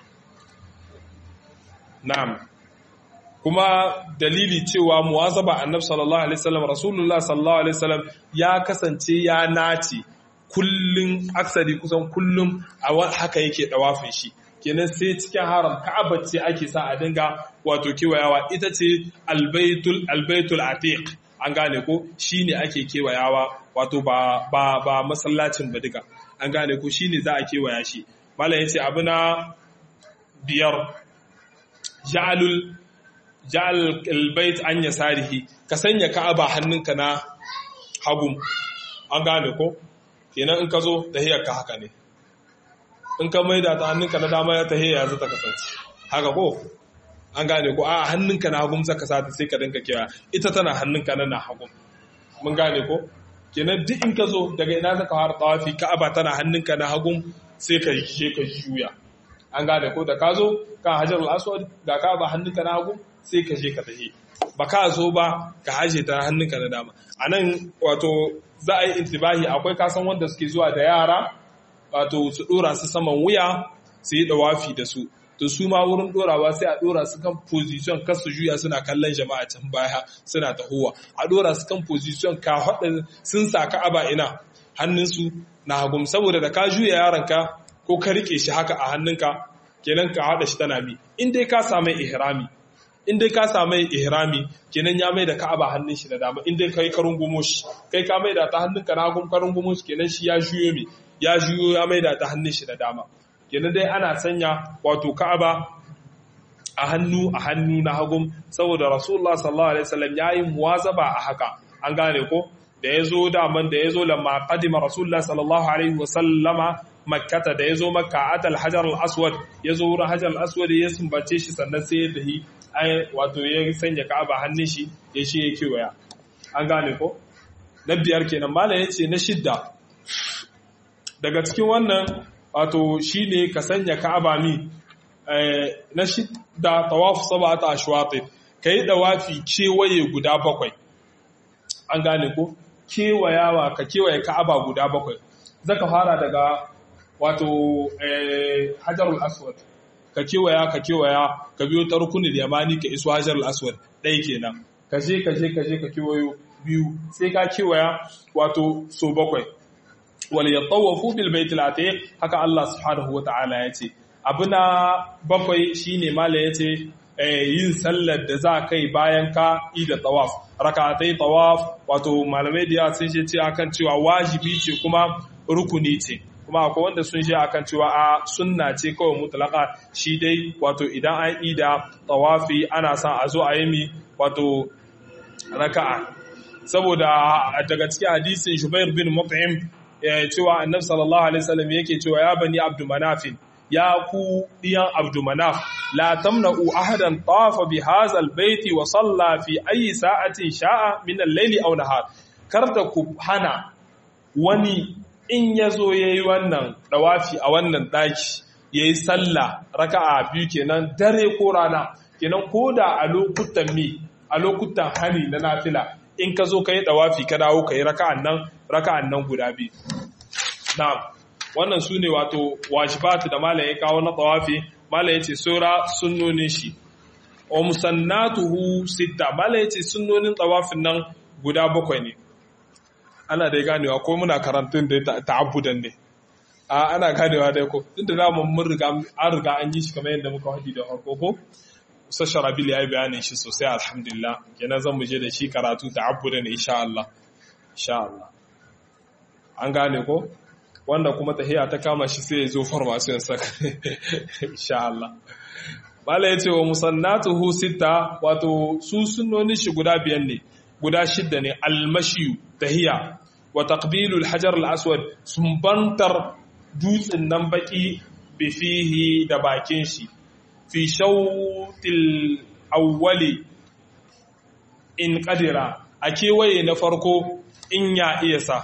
na'am kuma dalili cewa muwazaba annabi sallallahu alaihi wasallam rasulullah sallallahu alaihi wasallam ya kasance ya nace kullun aksari kusan kullum a haka yake dawafin shi kenan sai cikin haram ka'aba ce ake sa a dinga wato kewayawa ita ce albaitul albaitul atiq an gane ko shine ake kewayawa wato ba ba ba masallacin ba duka an gane ko shine za a kewaya shi malam yace abu na biyar ja'alul ja'al albayt an yasarihi ka sanya ka'aba hannunka na hagu an gane ko kenan in ka zo tahiyar ka haka ne in ka maida ta hannunka na dama ya tahiyya za ta kasance haka ko an gane ko a hannunka na hagun zaka sata sai ka dinka kewa ita tana hannunka na na hagun mun gane ko kenan duk in ka zo daga ina zaka fara tawafi ka'aba tana hannunka na hagun sai ka je ka juya an gane ko da ka zo ka hajar al-aswad ga ka'aba hannunka na hagun sai ka je ka tahi ba ka zo ba ka haje ta hannunka na dama anan wato za a yi intibahi akwai kasan wanda suke zuwa da yara wato su dora su saman wuya su yi dawafi da su to su ma wurin dorawa sai a dora su kan position kar su juya suna kallon jama'a can baya suna tahowa a dora su kan position ka hada sun sa ka'aba ina hannunsu na hagum saboda da ka juya yaronka ko ka rike shi haka a hannunka kenan ka hada shi tana mi in dai ka samu ihrami in dai ka samu ihrami kenan ya mai da ka'aba hannun shi da dama in dai kai karun gumo shi kai ka mai da ta hannunka na hagum karun gumo shi kenan shi ya juyo mi ya juyo ya mai da ta hannun shi da dama kenan dai ana sanya wato ka'aba a hannu a hannu na hagum saboda rasulullah sallallahu alaihi wasallam yayi muwazaba a haka an gane ko da yazo daman da yazo lamma qadima rasulullah sallallahu alaihi wasallama makkata da yazo makka atal hajar al aswad yazo wurin hajar al aswad ya sumbace shi sannan sai ya dahi ai wato ya sanya ka'aba hannun shi ya shi ya kewaya an gane ko na biyar kenan malam yace na shidda daga cikin wannan wato shine ka sanya ka'aba mi na shidda tawaf sab'ata ashwat kai dawafi kewaye guda bakwai an gane ko kewayawa ka kewaye ka'aba guda bakwai zaka fara daga wato hajarul aswad ka kewaya ka kewaya ka biyo ta rukunin yamani ka iso hajarul aswad ɗaya kenan ka je ka je ka je ka kewayo biyu sai ka kewaya wato so bakwai wal yatawafu bil baitil atiq haka Allah subhanahu wataala yace abuna bakwai shine mala yace yin sallar da za kai bayan ka ida tawaf rakatai tawaf wato malamai da sun ce akan cewa wajibi ce kuma rukuni ce kuma akwai wanda sun shi akan cewa a sunna ce kawai mutlaka shi dai wato idan an ida tawafi ana son a zo a yi mi wato raka'a saboda daga cikin hadisin Shubair bin Mut'im cewa Annabi sallallahu alaihi wasallam yake cewa ya bani Abdul Manafin ya ku diyan Abdul Manaf la tamna'u ahadan tawafa bi hadha albayti wa salla fi ayi sa'atin sha'a min al-layli aw nahar kar da ku hana wani in ya zo ya yi wannan ɗawafi a wannan ɗaki ya yi sallah raka'a biyu kenan dare ko rana kenan ko da a lokutan mi a lokutan hani na nafila in ka zo ka yi ɗawafi ka dawo ka yi raka'an nan raka'an nan guda biyu na wannan su ne wato wajibatu da malam ya kawo na ɗawafi malam ya ce sura sunnonin shi wa musannatuhu sitta malam ya ce sunnonin ɗawafin nan guda bakwai ne ana dai ganewa ko muna karantun da ta'abbudan ne a ana ganewa dai ko tunda da mun riga an riga an yi shi kamar yadda muka hadi da farko ko Usa Sharabil ya yi bayanin shi sosai alhamdulillah kenan zan mu je da shi karatu ta'abbudan insha Allah insha Allah an gane ko wanda kuma tahiya ta kama shi sai ya zo formation saka insha Allah Bala ya ce wa musannatuhu sita wato su sunnonin shi guda biyan ne guda shidda ne almashiyu tahiya wa taqbilul hajar al-aswad sumbantar dutsen nan baki bifihi da bakin shi fi shawtil awwali in qadira a kewaye na farko in ya iya sa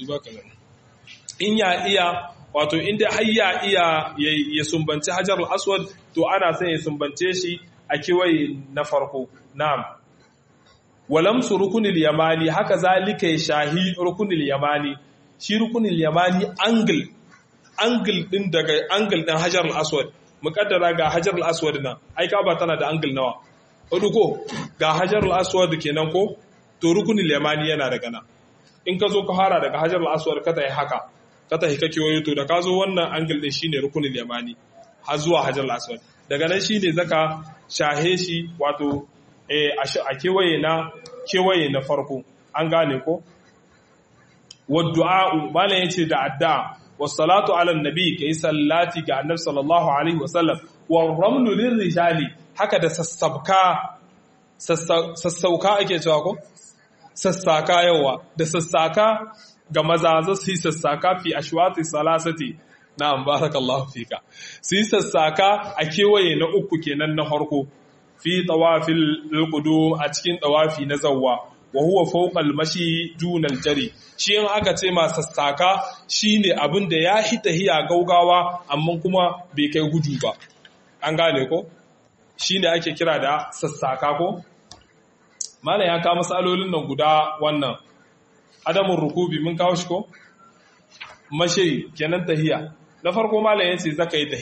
in ya iya wato inda har ya iya ya sumbanci hajar al-aswad to ana son ya sumbance shi a kewaye na farko na'am walamsu rukunil yamani haka zalika ya shahi rukunil yamani shi rukunil yamani angle angle din daga angle din hajar al-aswad mukaddara ga hajar al-aswad nan ai ka ba tana da angle nawa hudu ko ga hajar al-aswad kenan ko to rukunil yamani yana daga nan in ka zo ka fara daga hajar al-aswad ka tayi haka ka tayi kake wayo to da ka zo wannan angle din shine rukunil yamani har zuwa hajar al-aswad daga nan shine zaka shahe shi wato a kewaye na kewaye na farko an gane ko wadda'u bala yace da adda wassalatu ala nabi kai sallati ga annabi sallallahu alaihi wasallam warramlu lirrijali haka da sassabka sassauka ake cewa ko sassaka yawa da sassaka ga maza za su yi sassaka fi ashwati salasati na'am barakallahu fika su yi sassaka a kewaye na uku kenan na farko fi tawafil qudum a cikin tawafi na zawwa wa huwa fawqa al-mashi duna al-jari shi in aka ce ma sassaka shine abin da ya hita hiya gaugawa amma kuma bai kai gudu ba an gane ko shine ake kira da sassaka ko mala ya kawo masalolin nan guda wannan adamun rukubi mun kawo shi ko mashi kenan tahiya na farko mala yace zaka yi tahiya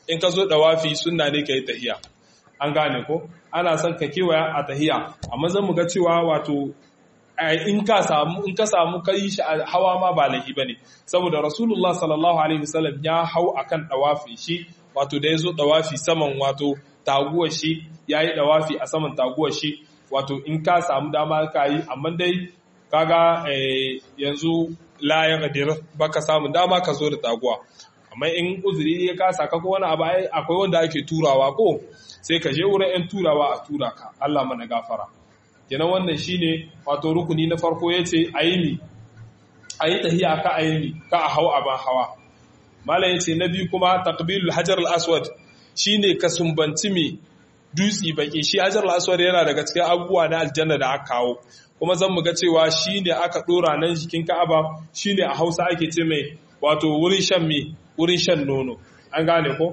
in ka zo dawafi sunna ne kai tahiya an gane ko ana son ka kewaya a tahiya amma zan mu ga cewa wato in ka samu in ka samu kai shi hawa ma ba lahi bane saboda rasulullah sallallahu alaihi wasallam ya hau akan dawafi shi wato da yazo dawafi saman wato taguwar shi yayi dawafi a saman taguwar shi wato in ka samu dama ka yi amma dai kaga yanzu la ya qadir baka samu dama ka zo da taguwa amma in uzuri ya kasa ka ko wani abu akwai wanda ake turawa ko sai ka je wurin yan turawa a tura ka Allah mana gafara kenan wannan shine wato rukuni na farko yace ayini ayi tahiya ka ayini ka a hau aban hawa malam yace na biyu kuma taqbilul hajar al aswad shine ka sumbanci me dutsi baki shi hajar al aswad yana daga cikin abubuwa na aljanna da aka kawo kuma zan mu ga cewa shine aka dora nan jikin Ka'aba shine a Hausa ake ce mai wato wurin shan me wurin shan nono an gane ko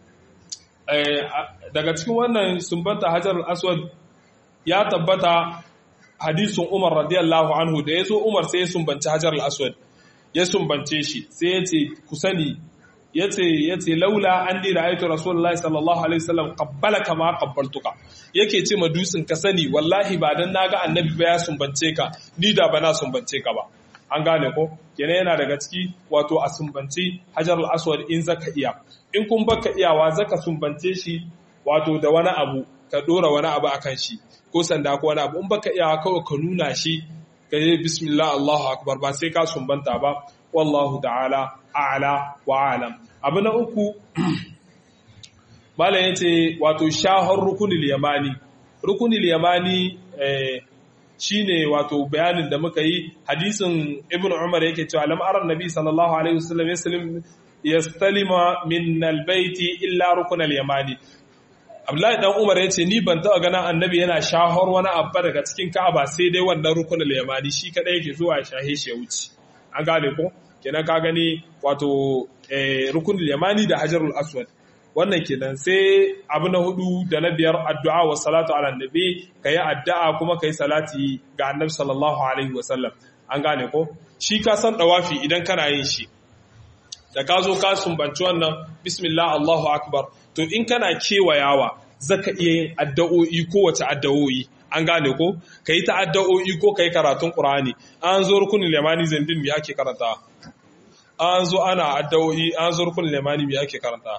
daga cikin wannan sumbanta hajar al aswad ya tabbata hadisin Umar radiyallahu anhu da yazo Umar sai ya sumbanci Hajar al-Aswad ya sumbance shi sai ya ce ku sani yace yace laula an dira ayatu rasulullahi sallallahu alaihi wasallam qabbalaka ma qabbaltuka yake ce ma dutsin ka sani wallahi ba dan naga annabi ba ya sumbance ka ni da bana sumbance ka ba an gane ko kenan yana daga ciki wato a sumbanci Hajar al-Aswad in zaka iya in kun baka iyawa zaka sumbance shi wato da wani abu ka dora wani abu akan shi ko sanda ko wani abu in baka iya kawai ka nuna shi ka yi bismillah Allahu akbar ba sai ka sumbanta ba wallahu ta'ala a'la wa alam abu na uku malam yace wato shahar rukunil yamani rukunil yamani eh, shine wato bayanin da muka yi hadisin ibn umar yake cewa lam ara nabi sallallahu alaihi wasallam yaslim yastalima min albayti illa rukunal yamani Abdullahi dan Umar ya ce ni ban taɓa ganin annabi yana shahar wani abba daga cikin Ka'aba sai dai wannan rukunin yamani shi kadai yake zuwa shahe shi ya wuce. An gane ko? Kenan ka gani wato rukunin yamani da Hajarul Aswad. Wannan kenan sai abu na hudu da na biyar addu'a wa salatu ala nabi kayi addu'a kuma kayi salati ga annabi sallallahu alaihi wa sallam. An gane ko? Shi ka san dawafi idan kana yin shi. Da ka zo ka sumbanci wannan bismillah Allahu akbar to in kana kewayawa zaka iya yin addu'o'i kowace addu'o'i an gane ko kai ta addu'o'i ko kai karatun Qur'ani an zo rukunin limani zandin me ake karanta an zo ana addu'o'i an zo rukunin limani me ake karanta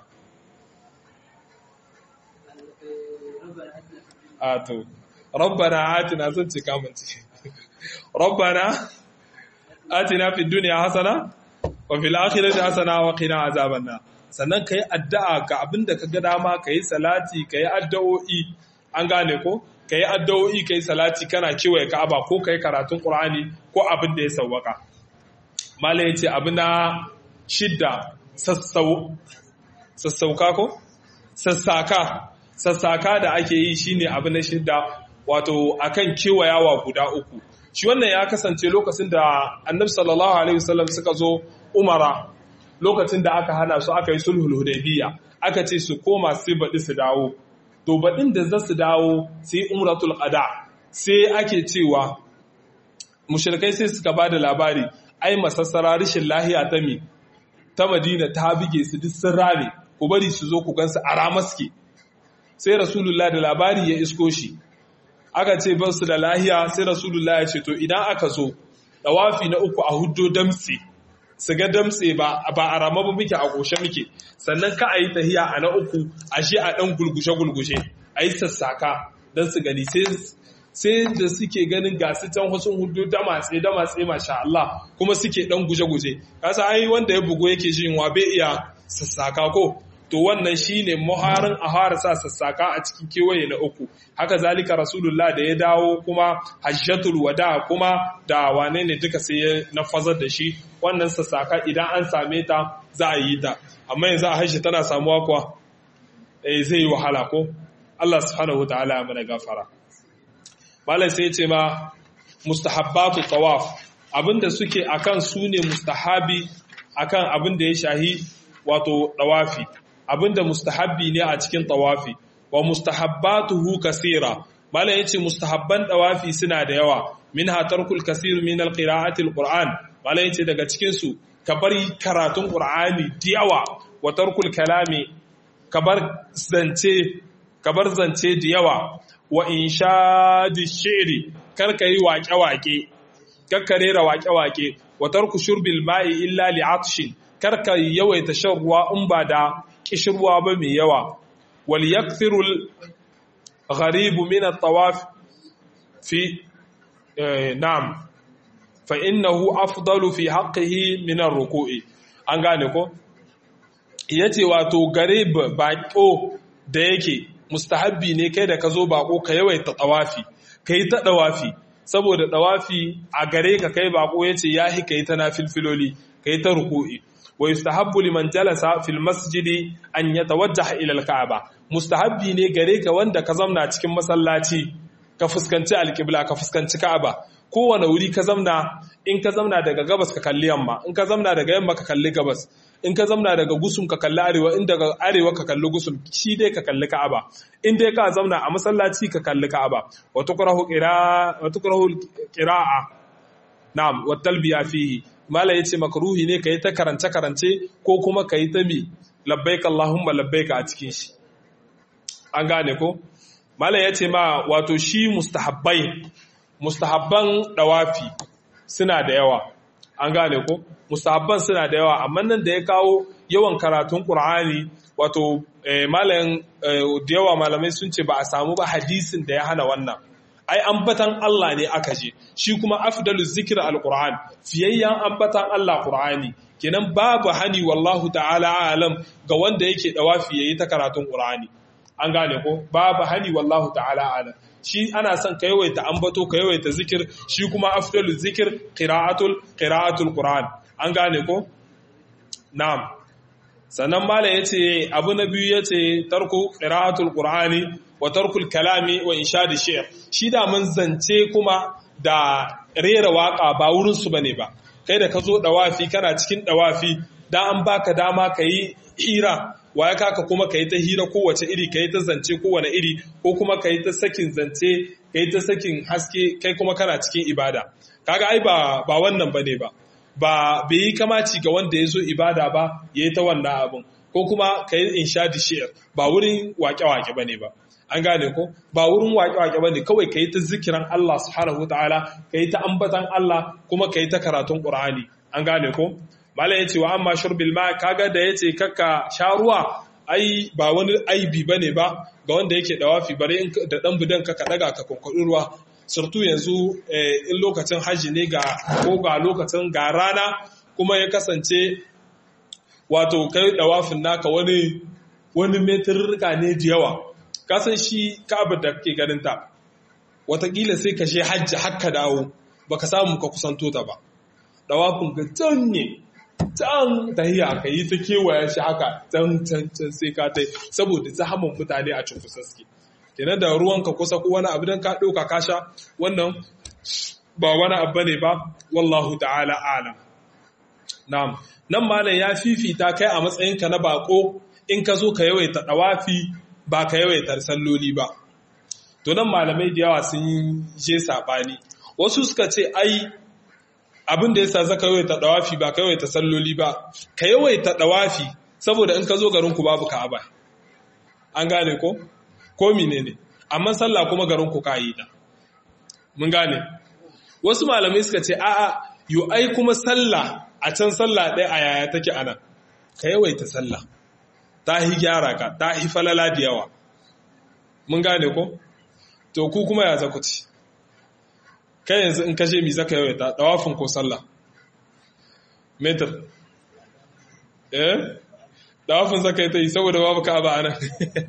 a to rabbana atina zan ce kamanci rabbana atina fid dunya hasana wa fil akhirati hasana wa qina azaban nar sannan ka yi addu'a ga abin da ka ga dama ka yi salati ka yi addu'o'i an gane ko ka yi addu'o'i ka yi salati kana kewaye ka'aba ko ka yi karatun ƙur'ani ko abin da ya sauwaka mala ya ce abu na shidda sassauka ko sassaka sassaka da ake yi shine abu na shidda wato akan kewayawa guda uku shi wannan ya kasance lokacin da annabi sallallahu alaihi wasallam suka zo umara lokacin da aka hana su aka yi sulhul hudaybiya aka ce su koma sai baɗi su dawo to baɗin da za su dawo sai umratul qada sai ake cewa mushrikai sai suka ba da labari ai masassara rishin lahiya ta mi ta madina ta bige su duk sun rame ku bari su zo ku gansu a ramaske sai rasulullah da labari ya isko shi aka ce ba su da lahiya sai rasulullah ya ce to idan aka zo dawafi na uku a huddo damtse su ga damtse ba a rama ba muke a ƙoshe muke sannan ka a yi tahiya a na uku a shi a ɗan gulgushe-gulgushe a yi sassaka don su gani sai da suke ganin gasu can wasu hudu da matse da matse masha Allah kuma suke ɗan guje-guje kasa ai wanda ya bugu yake shi wa bai iya sassaka ko to wannan shine muharin a fara sa sassaka a cikin kewaye na uku haka zalika rasulullah da ya dawo kuma hajjatul wada kuma da wane ne duka sai ya nafazar da shi wannan sassaka idan an same ta za a yi ta amma yanzu a hajji tana samuwa kuwa eh zai yi wahala ko Allah subhanahu wataala ya mana gafara malam sai ya ce ma mustahabbatu tawaf abinda suke akan su ne mustahabi akan abin da ya shahi wato dawafi abinda mustahabbi ne a cikin tawafi wa mustahabbatuhu kasira malam yace mustahabban tawafi suna da yawa minha tarkul kasir min alqira'ati alquran malam yace daga cikin su ka bari karatun qur'ani da yawa wa tarkul kalami kabar zance kabar zance da yawa wa inshadi shi'ri karka yi waƙe-waƙe karka rera waƙe-waƙe wa tarku shurbil ma'i illa li'atshin karka yawaita shan ruwa in ba da kishirwa ba mai yawa wal yakthirul gharibu min at-tawaf fi na'am fa innahu afdalu fi haqqihi min ar-ruku'i an gane ko yace wato garib baqo da yake mustahabbi ne kai da ka zo bako ka yawaita tawafi kai ta dawafi saboda dawafi a gare ka kai bako yace yahi kai ta nafilfiloli kai ta ruku'i wa yustahabbu liman jalasa fil masjidi an yatawajjaha ila al-ka'aba mustahabbi ne gare ka wanda ka zamna cikin masallaci ka fuskanci alqibla ka fuskanci ka'aba kowane wuri ka zamna in ka zamna daga gabas ka kalli yamma in ka zamna daga yamma ka kalli gabas in ka zamna daga gusum ka kalli arewa in daga arewa ka kalli gusum shi dai ka kalli ka'aba in dai ka zamna a masallaci ka kalli ka'aba wa tukrahu qira wa tukrahu qira'a na'am wa talbiya fihi mala yace makruhi ne kai ta karance karance ko kuma kai ta mi labbaik allahumma labbaik a cikin shi an gane ko mala yace ma wato shi mustahabbai mustahabban dawafi suna da yawa an gane ko mustahabban suna da yawa amma nan da ya kawo yawan karatun qur'ani wato malamin da yawa malamai sun ce ba a samu ba hadisin da ya hana wannan ai ambatan Allah ne aka je shi kuma afdalu zikr alquran fiyayyan ambatan Allah qur'ani kenan babu hani wallahu ta'ala alam ga wanda yake dawafi yayi ta karatun qur'ani an gane ko babu hani wallahu ta'ala alam shi ana son ka yawaita ambato ka yawaita zikir shi kuma afdalu zikir qira'atul qira'atul qur'an an gane ko na'am sannan malam yace abu na biyu yace tarku qira'atul qur'ani wa tarkul kalami wa inshadi shi'r shi da mun zance kuma da rera waka ba wurin su bane ba kai da ka zo dawafi kana cikin dawafi da an baka dama kayi hira waya kaka kuma ka yi ta hira kowace iri ka yi ta zance kowane iri ko kuma ka yi ta sakin zance ka yi ta sakin haske kai kuma kana cikin ibada kaga ai ba ba wannan bane ba ba bai yi kamaci ga wanda ya zo ibada ba ya yi ta wannan abin ko kuma ka yi inshadi shi'ar ba wurin wake-wake bane ba an gane ko ba wurin wake-wake bane kawai ka yi ta zikiran Allah subhanahu wataala ka yi ta ambatan Allah kuma ka yi ta karatun Qur'ani an gane ko malam yace wa amma shurbil ma kaga da yace kakka sha ruwa ai ba wani aibi bane ba ga wanda yake dawafi bare da dan budan ka daga ka konkodi ruwa surtu yanzu in lokacin haji ne ga ko ga lokacin ga rana kuma ya kasance wato kai dawafin naka wani wani metirrika ne da yawa kasan shi ka'aba da kake ganin ta watakila sai ka je hajji hakka dawo baka samu ka kusanto ta ba dawafin ga can ne can tahiya ka yi ta kewaya shi haka can can can sai ka tai saboda zahaman mutane a cikin suke kenan da ruwanka kusa ko wani abu dan ka ɗauka ka sha wannan ba wani abu ne ba wallahu ta'ala alam na'am nan malam ya fifita kai a matsayinka na bako in ka zo ka yawaita dawafi ba ka yawaita salloli ba to nan malamai da yawa sun je sabani wasu suka ce ai abin da yasa zaka yawaita dawafi ba ka yawaita salloli ba ka yawaita dawafi saboda in ka zo garin ku babu ka'aba an gane ko ko menene amma sallah kuma garin ku kayi da mun gane wasu malamai suka ce a'a yo ai kuma sallah a can sallah ɗaya a yaya take ana ka yawaita sallah ta hi gyara ka ta hi falala da yawa mun gane ko to ku kuma ya zaku ci kai yanzu in kashe mi zaka yawaita dawafin ko sallah metar eh dawafin zaka yi ta yi saboda babu ka ba anan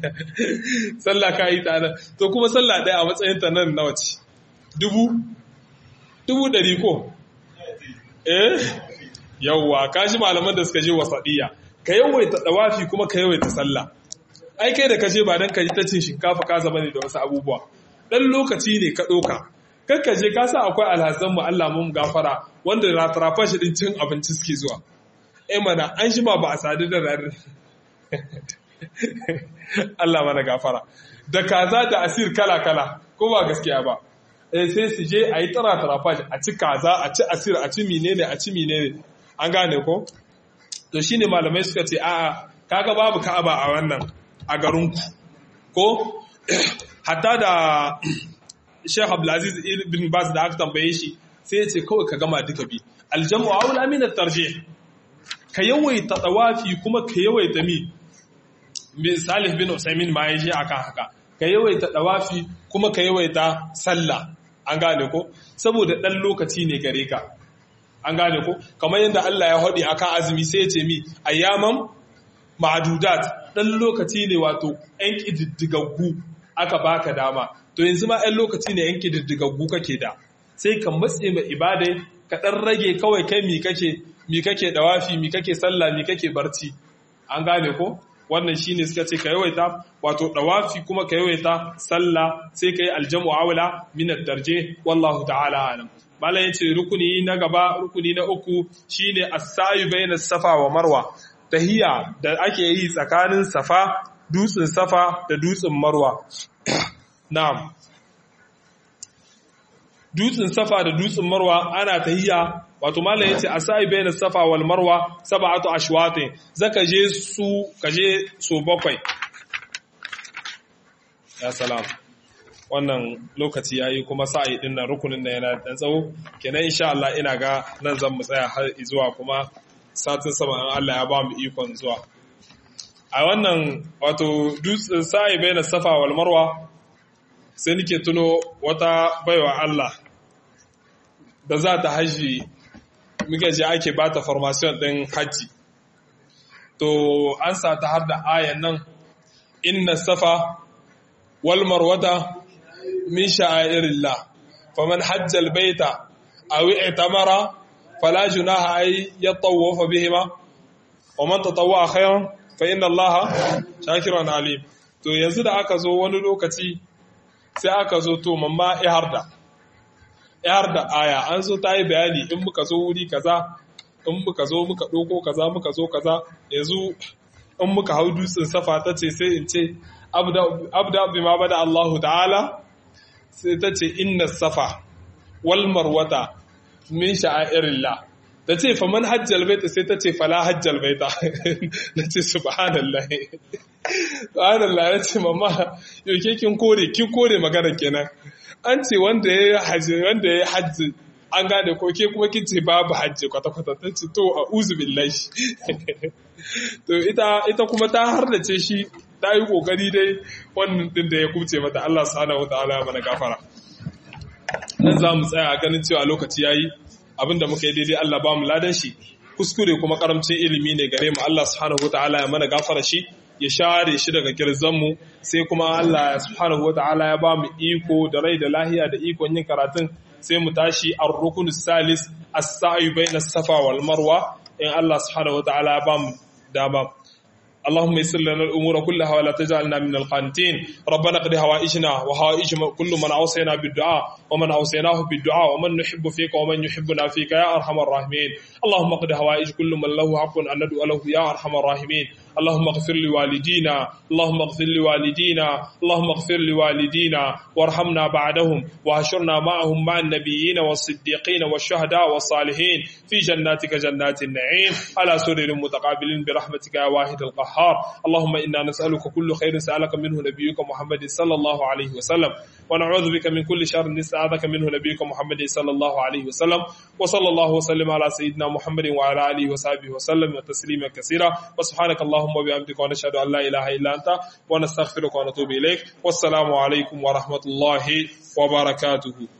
sallah ka yi ta anan to kuma sallah ɗaya a matsayin ta nan nawa ce dubu dubu ɗari ko eh yawwa kashi malaman da suka je wasaɗiya ka yawaita dawafi kuma ka yawaita sallah ai kai da kaje ba dan ka ji ta cin shinkafa ka zama ne da wasu abubuwa dan lokaci ne ka ɗauka kakka je ka sa akwai alhazan mu Allah mun gafara wanda ratrafa shi din cin abinci suke zuwa eh mana an shi ma ba a sadu da rar Allah mana gafara da kaza da asir kala kala ko ba gaskiya ba eh sai su je a yi tara trafa a ci kaza a ci asir a ci menene a ci menene an gane ko to shine malamai suka ce a'a kaga babu ka'aba a wannan a garinku ko hatta da Sheikh Abdulaziz ibn Baz da aka tambaye shi sai ya ce kawai ka gama duka bi aljamu aula min at-tarjih ka yawaita tawafi kuma ka yawaita mi Salih bin Usaimin ma yaji akan haka ka yawaita tawafi kuma ka yawaita sallah an gane ko saboda dan lokaci ne gare ka an gane ko kamar yadda Allah ya hodi akan azumi sai ya ce mi ayyaman ma'adudat dan lokaci ne wato ɗan ƙididdigaggu aka baka dama to yanzu ma ɗan lokaci ne ɗan ƙididdigaggu kake da sai ka matse mai ibadai ka ɗan rage kawai kai mi kake mi kake dawafi mi kake sallah mi kake barci an gane ko wannan shine suka ce ka yawaita wato dawafi kuma ka yawaita sallah sai ka yi aljamu awla min ad-darje wallahu ta'ala alam malam yace rukuni na gaba rukuni na uku shine as-sa'i bayna safa wa marwa tahiya da ake yi tsakanin safa dutsen safa da dutsen marwa na'am dutsen safa da dutsen marwa ana tahiya wato mallam yace asai bayna safa wal marwa sab'atu ashwatin zaka je su kaje so bakwai ya salam wannan lokaci yayi kuma sa'i din nan rukunin nan yana dan tsawo kenan insha Allah ina ga nan zan mu tsaya har zuwa kuma satin sama an Allah ya ba mu ikon zuwa a wannan wato dutsen sa'i bayna safa wal marwa sai nake tuno wata baiwa Allah da za ta haji muka je ake ba ta formation ɗin hajji to an sa ta har da ayan nan inna safa wal marwata min sha'irillah faman hajjal baita aw i'tamara fala junaha ay yatawafa bihima wa man tatawwa khairan fa inna allaha shakirun alim to yanzu da aka zo wani lokaci sai aka zo to mamma iharda yar da aya an zo ta yi bayani in muka zo wuri kaza in muka zo muka ɗoko kaza muka zo kaza yanzu in muka hau dutsen safa ta ce sai in ce abda bi ma bada Allahu ta'ala sai ta ce inna safa wal marwata min sha'airillah ta ce fa man hajjal baita sai ta ce fala hajjal baita na ce subhanallah subhanallah ya ce mamma yau ke kin kore kin kore magana kenan an ce wanda ya yi hajji wanda ya yi hajji an gane ko ke kuma kin ce babu hajji kwata-kwata ta ce to a uzu billahi to ita ita kuma ta hardace shi ta yi kokari dai wannan din da ya kuce mata Allah subhanahu wataala ya mana gafara nan za mu tsaya ganin cewa lokaci yayi abinda muka yi daidai Allah ba mu ladan shi kuskure kuma karamcin ilimi ne gare mu Allah subhanahu wataala ya mana gafara shi ya share shi daga kirzanmu sai kuma Allah subhanahu wataala ya ba mu iko da rai da lahiya da ikon yin karatun sai mu tashi ar-rukun salis as-sa'i bayna safa wal marwa in Allah subhanahu wataala ya ba mu dama اللهم يسر لنا الامور كلها ولا تجعلنا من القانتين ربنا قد هوائجنا وهوائج كل من اوصينا بالدعاء ومن اوصيناه بالدعاء ومن نحب فيك ومن يحبنا فيك يا ارحم الراحمين اللهم قد هوائج كل من له حق ان ندعو له يا ارحم الراحمين اللهم اغفر لوالدينا اللهم اغفر لوالدينا اللهم اغفر لوالدينا وارحمنا بعدهم واهشرنا معهم مع النبيين والصديقين والشهداء والصالحين في جناتك جنات النعيم على سرر متقابلين برحمتك يا واحد القهار اللهم انا نسالك كل خير سالك منه نبيك محمد صلى الله عليه وسلم ونعوذ بك من كل شر نستعاذك منه نبيك محمد صلى الله عليه وسلم وصلى الله وسلم على سيدنا محمد وعلى اله وصحبه وسلم تسليما كثيرا وسبحانك اللهم وبحمدك ونشهد ان لا اله الا انت ونستغفرك ونتوب اليك والسلام عليكم ورحمه الله وبركاته